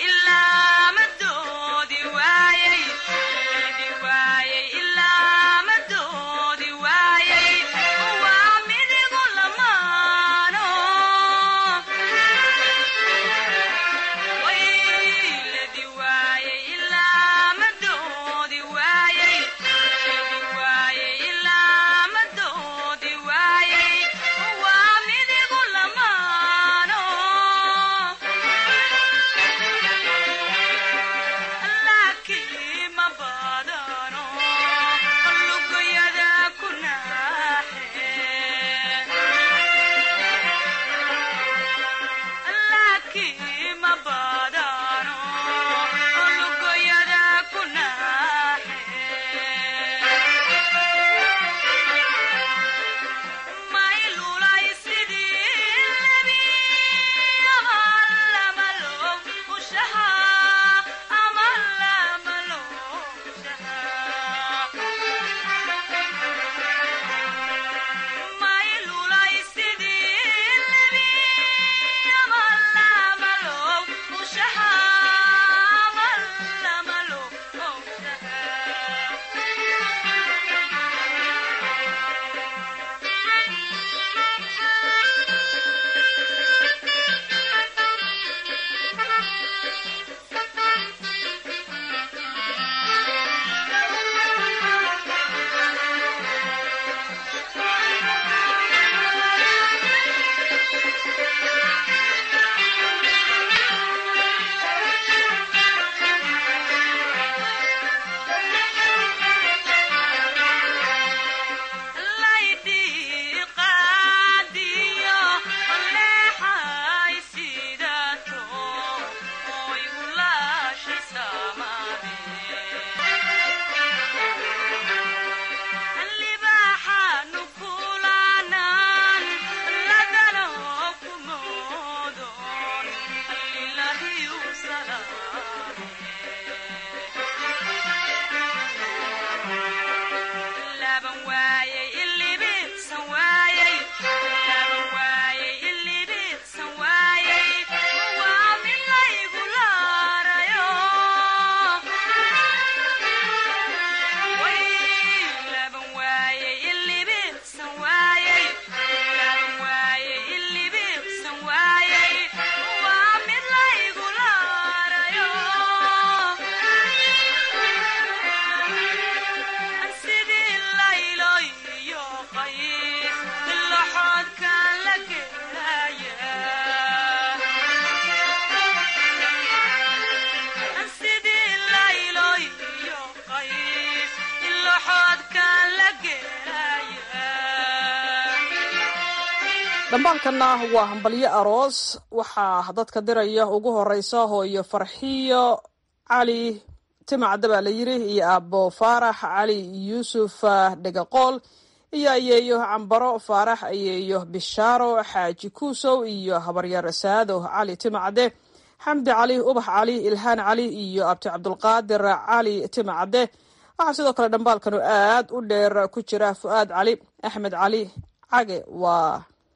dhambaalkanna waa hambalyo aroos waxaa dadka diraya ugu horeysa hooyo farxiyo cali timacda baa la yiri iyo aabo faarax cali yuusuf dhegaqool iyo ayeeyo cambaro faarax ayeeyo bishaaro xaaji kuusow iyo habaryar saado cali timacde xamdi cali ubax cali ilhaan cali iyo abti cabdulqaadir cali timacde waxaa sidoo kale dhambaalkanu aad u dheer ku jira fu-aad cali axmed cali cage waa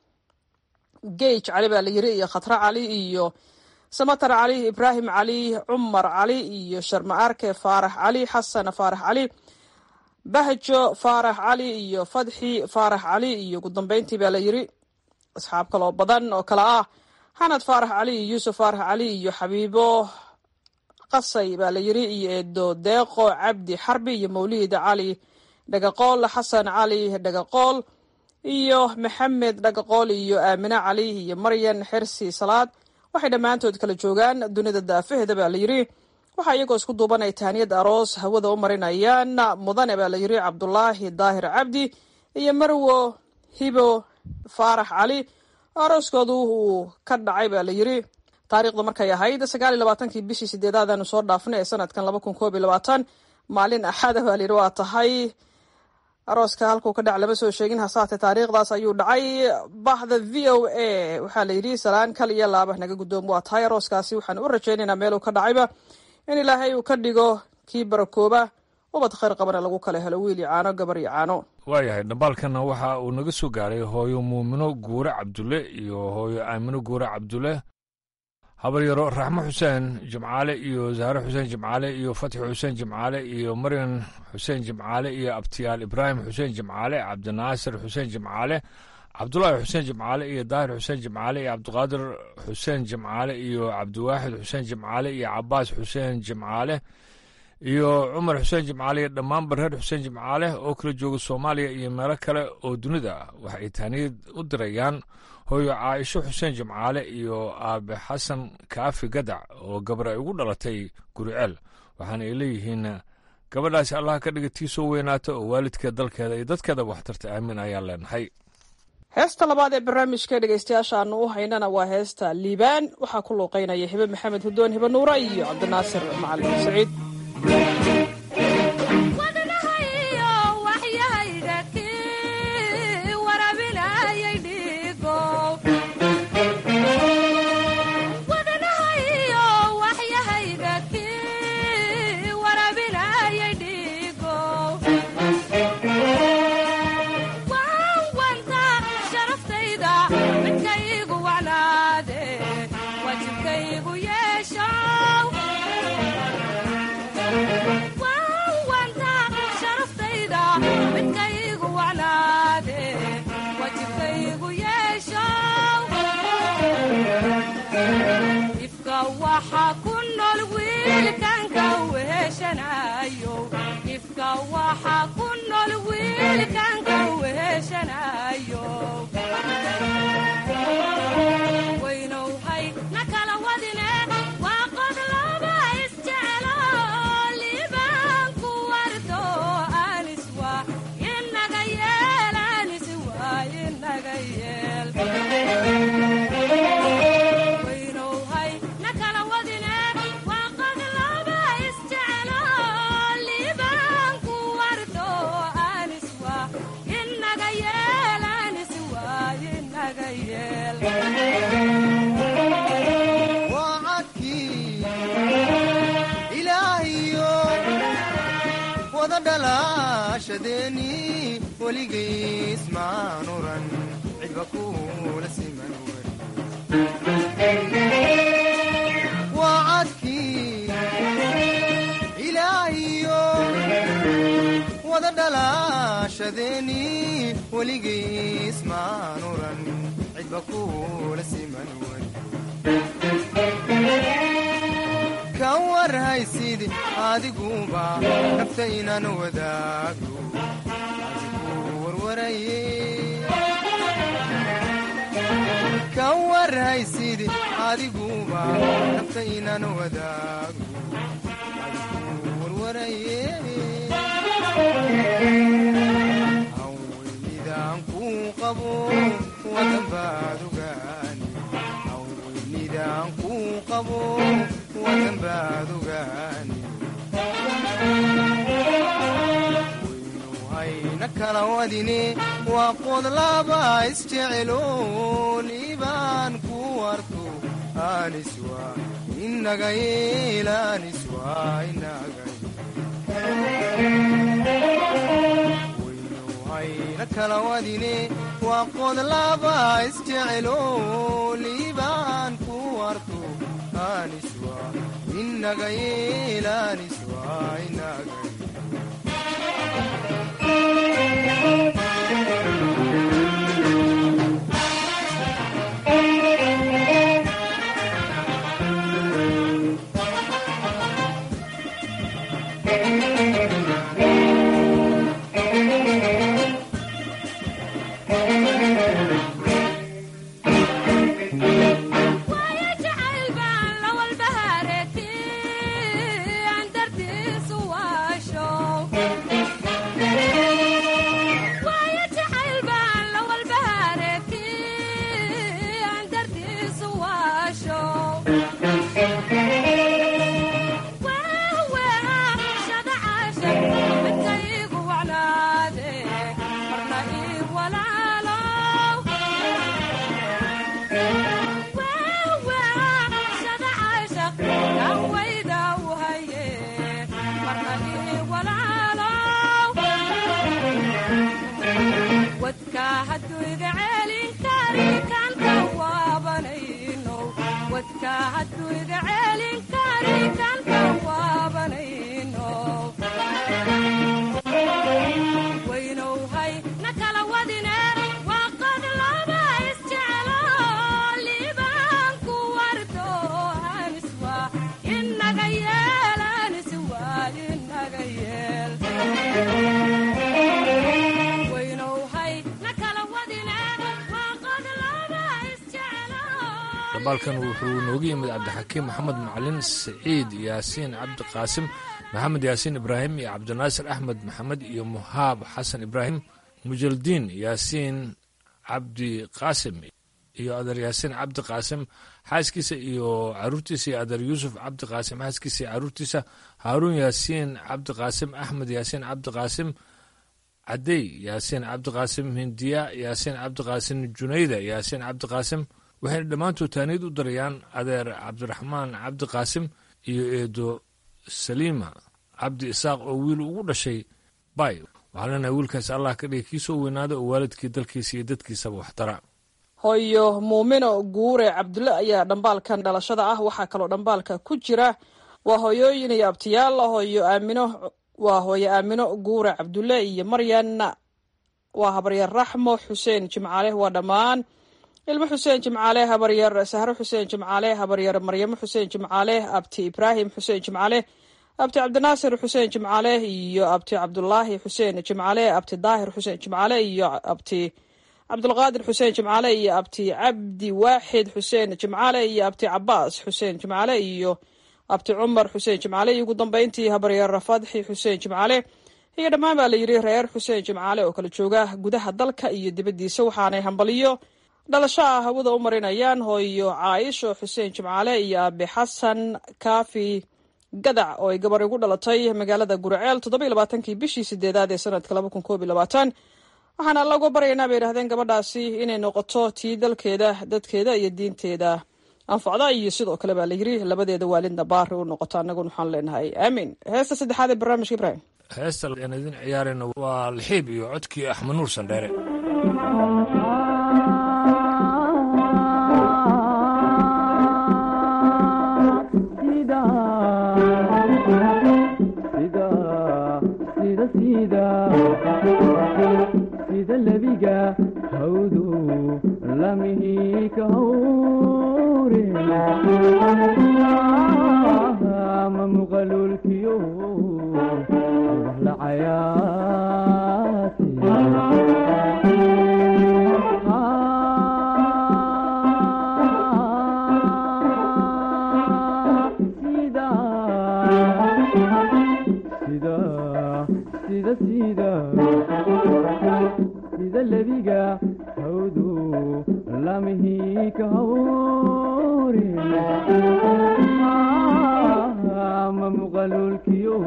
gej cali baa la yiri iyo khatra cali iyo samatar cali ibraahim cali cumar cali iyo sharma arke faarax cali xasan faarax cali bahjo faarax cali iyo fadxi faarax cali iyo ugu dambeyntii baa la yiri asxaab kaloo badan oo kale ah xanad faarax cali iyo yuusuf faarax cali iyo xabiibo qasay baa la yiri iyo eedo deeqo cabdi xarbi iyo mawlid cali dhagaqool xasan cali dhagaqool iyo maxamed dhagaqool iyo aamine cali iyo maryan xersi salaad waxay dhammaantood kala joogaan dunida daafaheeda baa la yiri waxaa iyagoo isku duubanay taaniyad aroos hawada u marinayaan mudane baa la yiri cabdulaahi daahir cabdi iyo marwo hibo faarax cali arooskoodu uu ka dhacay baa la yiri taariikhda markay ahayd sagaal iyo labaatankii bishii sideedaadanu soo dhaafnay ee sanadkan laba kun koob iyo labaatan maalin axada baa la yiri waa tahay arooska halkuu ka dhac lama soo sheegin hasaate taariikhdaas ayuu dhacay bahda v o a waxaa la yidhi salaan kal iyo laaba naga guddoom waa tahay arooskaasi waxaan u rajaynaynaa meeluu ka dhacayba in ilaahay uu ka dhigo kii barakooba ubad khayr qabana lagu kala helo wiil iyo caano gabar iyo caano waayahay dhambaalkana waxa uu naga soo gaaray hooyo muumino guure cabdulle iyo hooyo aamino guure cabdulle habaryaro raxmo xuseen jimcaale iyo zahre xuseen jimcaale iyo fatxi xuseen jimcaale iyo maryan xuseen jimcaale iyo abtiyaal ibraahim xuseen jimcaale cabdinaasir xuseen jimcaale cabdulaahi xuseen jimcaale iyo daahir xuseen jimcaale iyo cabdiqaadir xuseen jimcaale iyo cabdiwaaxid xuseen jimcaale iyo cabaas xuseen jimcaale iyo cumar xuseen jimcaale iyo dhammaan bareer xuseen jimcaale oo kala jooga soomaaliya iyo meelo kale oo dunida ah waxa ay taaniyad u dirayaan hooyo caaisho xuseen jimcaale iyo aabe xasan kaafi gadac oo gabar ay ugu dhalatay guriceel waxaana ay leeyihiin gabadhaasi allah ka dhiga tii soo weynaata oo waalidkeed dalkeeda iyo dadkeeda waxtarta aamin ayaan leenahay heesta labaad ee barnaamijka dhegeystayaasha aanu u haynana waa heesta liibaan waxaa ku luuqeynaya hibe maxamed hudoon hibe nuura iyo cabdinaasir macalin saciid wadanbaad ogaani hawweynidaan kuu qabo wadanbaad ogaani waynu hayna kala wadine waa qodlaba isjecelo liibaan ku warto aniswa inaga yeel aniswa inaga waynu hayna kala wadine waa qodlaba isjecelo liibaan ku warto aniswa inaga yeel aniswa inaga dabaalkan wuxuu nooga yimid cabdixakiim maxamed macalin siciid yaasiin cabdiqaasim maxamed yaasiin ibraahim iyo cabdinaasir axmed maxamed iyo muhaab xasan ibraahim mujaldiin yaasiin cabdiqaasim iyo adeer yaasiin cabdiqaasim xaaskiisa iyo caruurtiisa iyo adeer yuusuf cabdiqaasim xaaskiisa iyo caruurtiisa haaruun yaasiin cabdiqaasim axmed yaasiin cabdiqaasim cadey yaasiin cabdiqaasim hindiya yaasiin cabdiqaasim junayda yaasiin cabdiqaasim waxayna dhammaantood taaniid u darayaan adeer cabdiraxmaan cabdi qaasim iyo eedo saliima cabdi isaaq oo wiil ugu dhashay bay waxaa leenahay wiilkaas allah ka dhigay kii soo weynaada oo waalidkii dalkiisa iyo dadkiisaba waxtara hooyo muumino guure cabdulle ayaa dhambaalkan dhalashada ah waxaa kaloo dhambaalka ku jira waa hooyooyin iyo abtiyaal hooyo aamino waa hooyo aamino guure cabdulle iyo maryan waa habaryar raxmo xuseen jimcaale waa dhammaan ilmo xuseen jimcaale habaryar sahro xuseen jimcaale habaryar maryamo xuseen jimcaale abti ibraahim xuseen jimcaale abti cabdinaasir xuseen jimcaale iyo abti cabdulaahi xuseen jimcaale abti daahir xuseen jimcaale iyo abti cabdulqaadir xuseen jimcaale iyo abti cabdi waaxid xuseen jimcaale iyo abti cabaas xuseen jimcaale iyo abti cumar xuseen jimcaale iyo ugu dambeyntii habaryar fadxi xuseen jimcaale iyo dhammaan baa la yidhi reer xuseen jimcaale oo kala jooga gudaha dalka iyo dibaddiisa waxaanay hambaliyo dhalasho ah hawada u marinayaan hooyo caaisho xuseen jimcaale iyo aabe xasan kaafi gadac oo ay gabar igu dhalatay magaalada guraceel toddoba labaatankii bishii sideedaad ee sanadka laba kun koob iyo labaatan waxaana allagu baryaynaa bay yidhahdeen gabadhaasi inay noqoto tii dalkeeda dadkeeda iyo diinteeda anfacda iyo sidoo kale baa la yiri labadeeda waalidna baari u noqoto annaguna waxaan leenahay aamiin heesta saddexaad ee barnaamijka ibrahim heesta aan idin ciyaarayna waa lixiib iyo codkii axmed nuur sandheere sida lebiga hawdu lamihi ka hawre ma muqalulkiyo wax la cayaati sida sida lebiga hawdu lamihii ka hawre ma muqaluulkiyo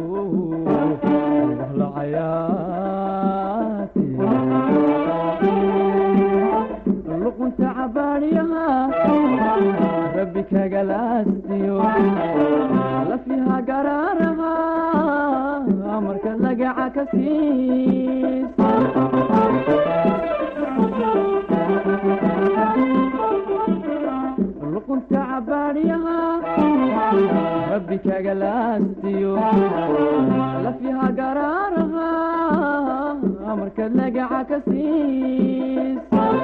wahlacayaati luqunta cabaadyaha rabbi kagalaastiyo lafiha garaaraha marka lagaca ka siis luqunta cabaadyaha rabbi kagalaastiyo lafiha garaaraha marka lagaca ka siis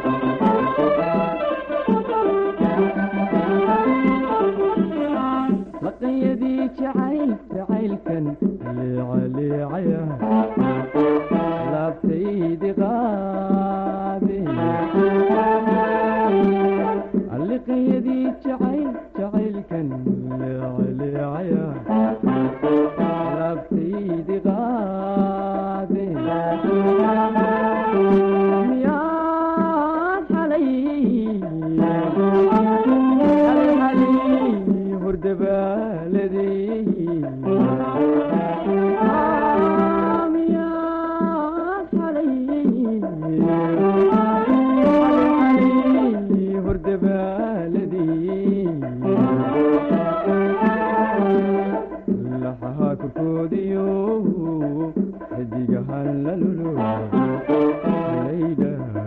laqanyadii jacayl jacaylkan leecaleecaya laabtaydi qaade liqanyadii jacayl jacaylkan leecaleecaya laabtaydi qaade miyaad xalay laxaha korkoodiyo xidigahan la lulo laydha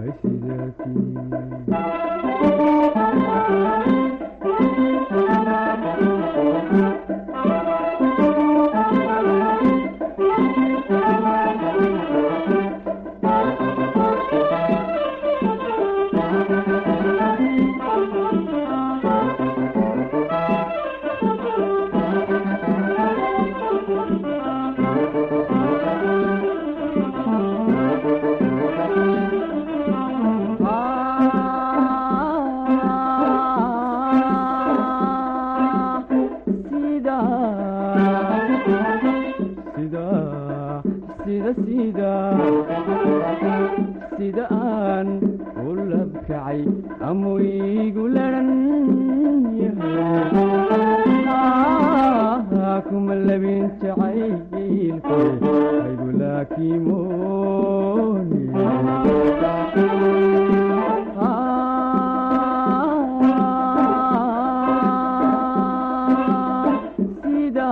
sida aan u labkacay amu iigu laran yahay kuma labin jacaylku aygu laakimooni sida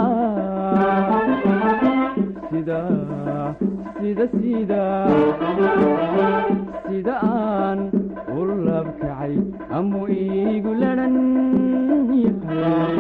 sida sida sida sida aan u labkacay amu iigu laran yahay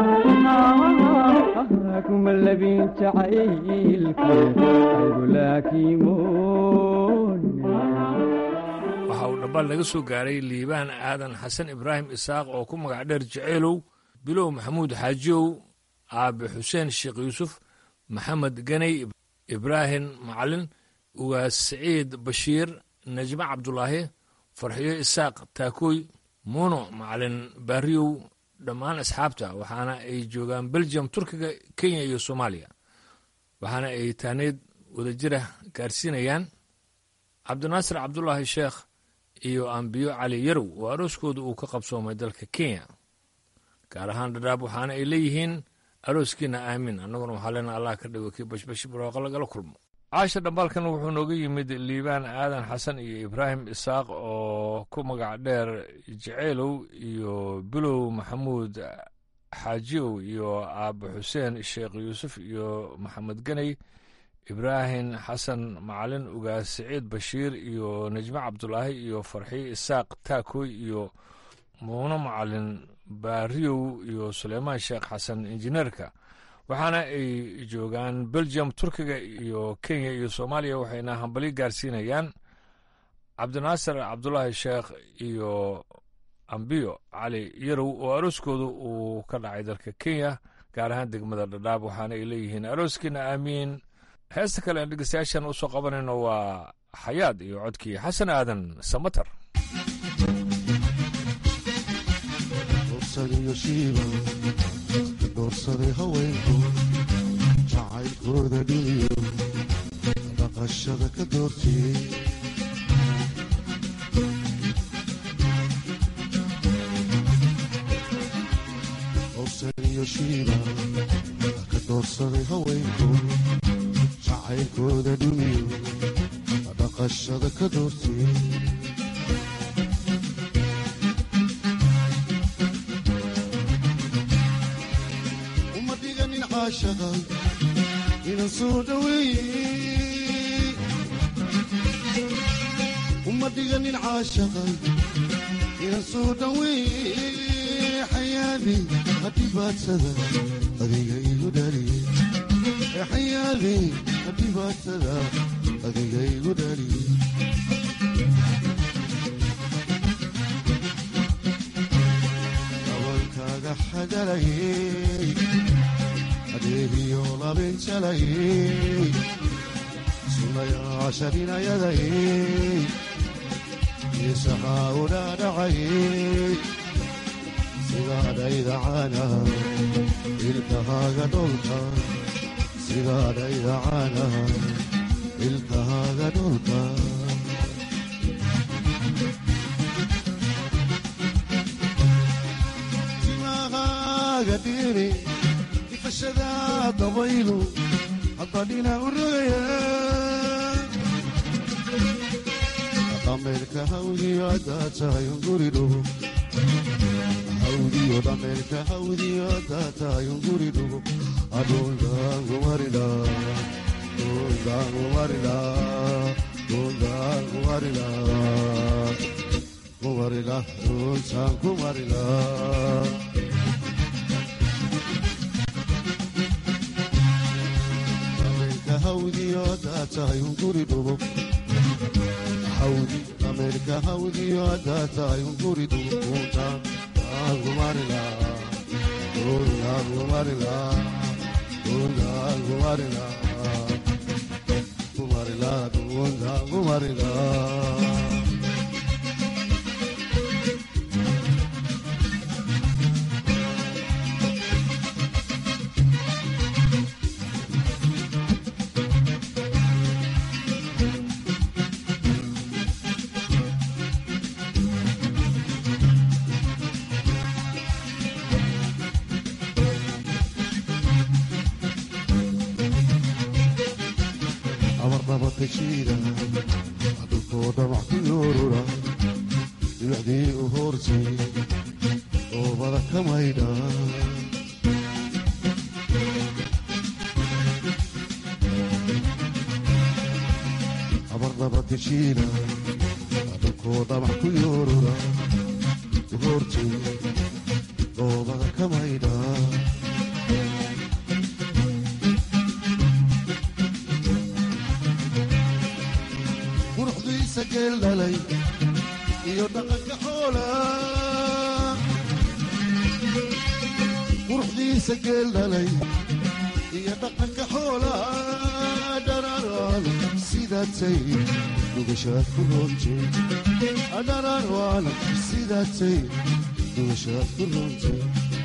kuma labin jacaylku aygu laakimooni waxa uu dhambaal naga soo gaaray liibaan aadan xasan ibraahim isaaq oo ku magac dheer jaceylow bilow maxamuud xaajiyow aabe xuseen sheekh yuusuf maxamed ganey ibraahim macalin ugaas siciid bashiir najme cabdulaahi farxiyo isaaq taakooy muuno macalin baariyow dhammaan asxaabta waxaana ay joogaan belgium turkiga kenya iyo soomaaliya waxaana ay taaneed wadajira gaarsiinayaan cabdinaasir cabdulaahi sheekh iyo ambiyo cali yarow oo arooskooda uu ka qabsoomay dalka kenya gaar ahaan dhadhaab waxaana ay leeyihiin arooskiina aamin annaguna waxaa leena allah ka dhigo kii bashbashi barooqa lagala kulmo caasha dhambaalkan wuxuu nooga yimid liibaan aadan xasan iyo ibraahim isaaq oo ku magac dheer jaceylow iyo bilow maxamuud xaajiyow iyo aabe xuseen sheekh yuusuf iyo maxamed ganey ibraahim xasan macalin ugaas siciid bashiir iyo najme cabdulaahi iyo farxiyo isaaq taakoy iyo muuno macalin baariyow iyo suleymaan sheekh xasan injineerka waxaana ay joogaan belgium turkiga iyo kenya iyo soomaaliya waxayna hambali gaarsiinayaan cabdinaasir cabdulaahi sheekh iyo ambiyo cali yarow oo arooskooda uu ka dhacay dalka kenya gaar ahaan degmada dhadhaab waxaana ay leeyihiin arooskiina aamiin heesta kale aan dhegeystayaashan usoo qabanayno waa xayaad iyo codkii xasan aadan samatar doorsaday haweenku jacaylkooda dhiniyo dhaqashada ka doortiyey iyo shiiba ka doorsaday haweenku jacaylkooda dhumiyo dhaqashada ka doortay uma dhiganin caashaqa inan soo dhaweeye uma dhiganin caashaqa inan soo dhaweeye xayaadi hadhibaadsada adiga igu dhaliye xayaadi hadhibaadsada adiga igu dhaliye dabalkaaga xagalayey adeegiyo labinjalayey sunayaasharinayadayey isahaa u dhaadhacayey sidaadhayda caana ilkahaaga dholka sidaadhayda caana ilkahaaga dholka timahaaga dhiiri ifashada dabaylu haddadhina u rogaya dhameerka hawdiyo haddaa tahay unguridhugo hawdiyo dhameerka hawdiyo haddaa tahay unguridhugo adhundaangumarila dhundaangumarila dhundaangumarila kumarila dhuntaan kumarila dhameerka hawdiyo haddaa tahay unguridhugo hawdi dhameerka hawdiyo haddaa tahay unguridu kunta angumarila kunangumarila kunangumarila kumarila kunangumarila abarnabadkashiida dhulkoo dhamac ku yoorura dhibacdii u hoortay oobada ka maydha abarnabadkashiida dhulkoo dhamac ku yoorura u hoortay oobada ka maydha quruxdiisa geel dhalay iyo dhaqanka xoola quruxdiisa geel dhalay iyo dhaqanka xoola dhararaan sidaatay dhugashaad ku roontay dhararaan sidaatay dhugashaad ku roontay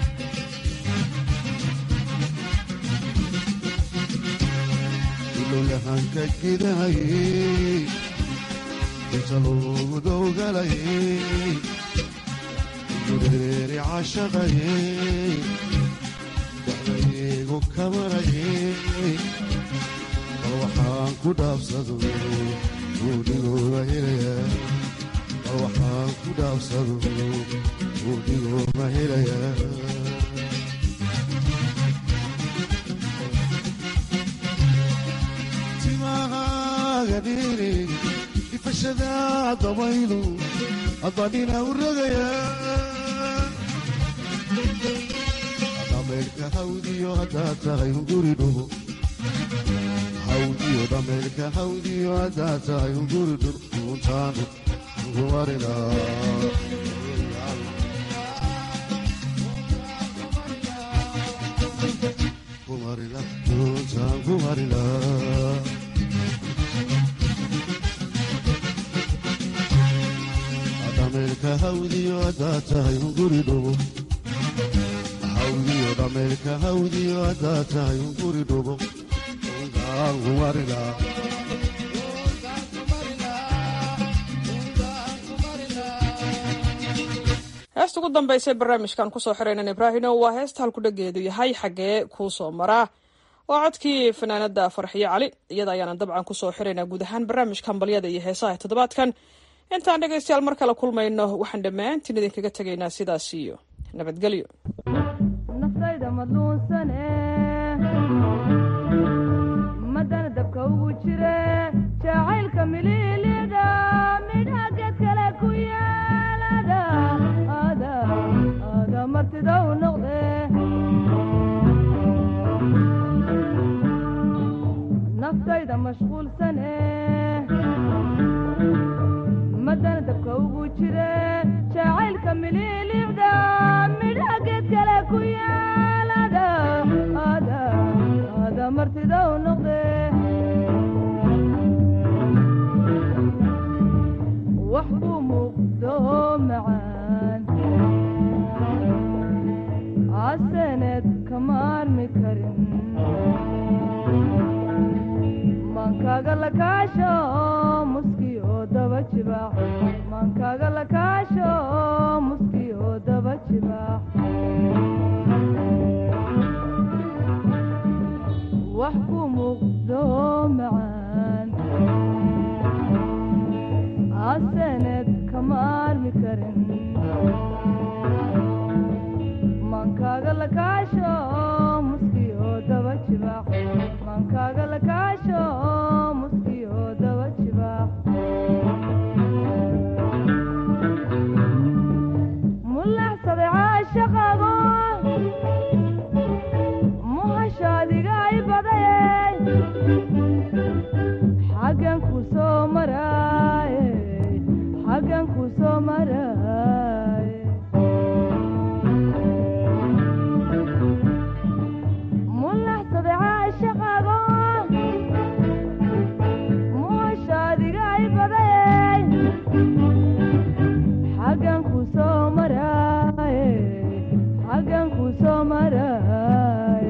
ilowyahanka gidahayey inta loogu dowgalayey gureeri cashaqayey dacdaygu kamarayey bal waxaan ku dhaabsado guudhigooga helaya bal waxaan ku dhaabsado guudhigooga helaya timahaaga dhiiri ifashada dabaylu adadhina u rogaya dhameelka hawdiyo haddaa tahay unguri dhugo hawdiyo dhameelka hawdiyo haddaa tahay unguri dhugo untaanu ugumarina kumarila untaan kumarila dhameelka hawdiyo haddaa tahay unguri dhugo hawdiyo dhameelka hawdiyo haddaa tahay unguri dhugo untaan kumarila heesta ugu dambaysa barnaamijkan kusoo xiraynan ibraahino waa heesta halkudhageedu yahay xaggee kuu soo maraa waa codkii fanaanada farxiyo cali iyada ayaanan dabcan kusoo xiraynaa guud ahaan barnaamijka hambalyada iyo heesaha ee toddobaadkan intaan dhegaystayaal mar kale kulmayno waxaan dhammaantiin idinkaga tegaynaa sidaas iyo nabadgelyo naftayda madluunsane madana dabka ugu jire jacaylka mililida midha geed kale ku yeelada ada ada martida u noqde naftayda mashquulsane madana dabka ugu jire jacaylka mililida midha geed kale ku yeelada ada ada martida u noqde wax buu muuqdo macaan casaneed kama armi karin maankaaga la kaasho muskiyo daba jibaax maankaaga la kaasho muskiyo daba jibaax wax ku muuqdo macaan casaneed kama armi karin maankaaga la kaasho muskiyo daba jibaax maankaaga la kaasho muskiyo daba jibaax mulaxsaday caashaqago muhashaadiga ay badayey xaggan ku soo maraaye xaggan ku soo maraaye mulaxsaday caashaqago muhashaadiga ay badayey xaggan ku soo maraaye xaggan ku soo maraaye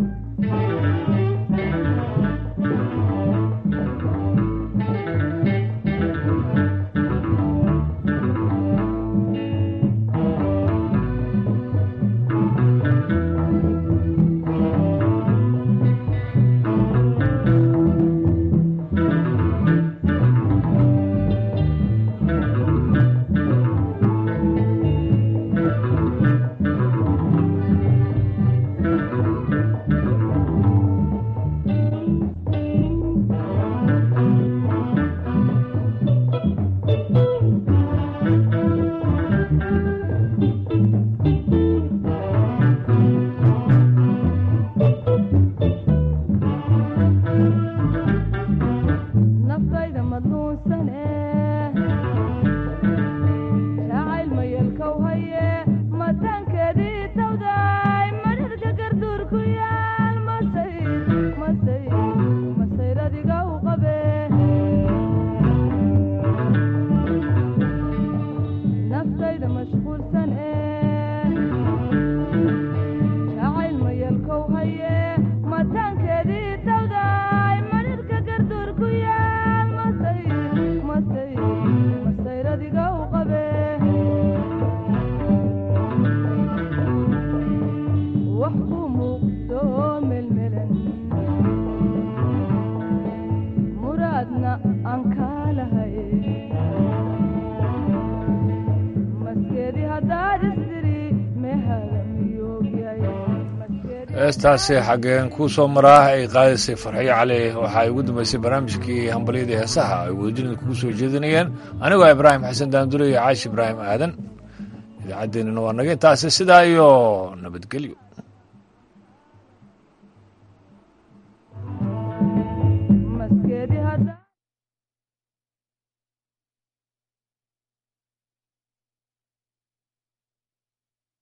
naftayda madluunsane jacayl mayelkow haye mataankeedii tawday madhirka garduur ku yaal masay masay masayradiga u qabe naftayda mashquulsane jacayl mayelkow haye mataankeedii tawday madhirka garduur ku yaal masay masay masayradiga u qabe wax ku muuqdo melmelan muraadna aan kaalahay maskeedii haddaad isdiri mehaga miyoogyahay heestaasi xaggeen kuu soo maraa ay qaadaysay farxiyo cali waxa ay ugu dambaysay barnaamijkii hambalyadii heesaha ay wadajirida kugu soo jeedinayeen anigoo ibraahim xasan daandure iyo caashi ibraahim aadan idaacaddeenina waa naga intaasi sidaa iyo nabadgelyo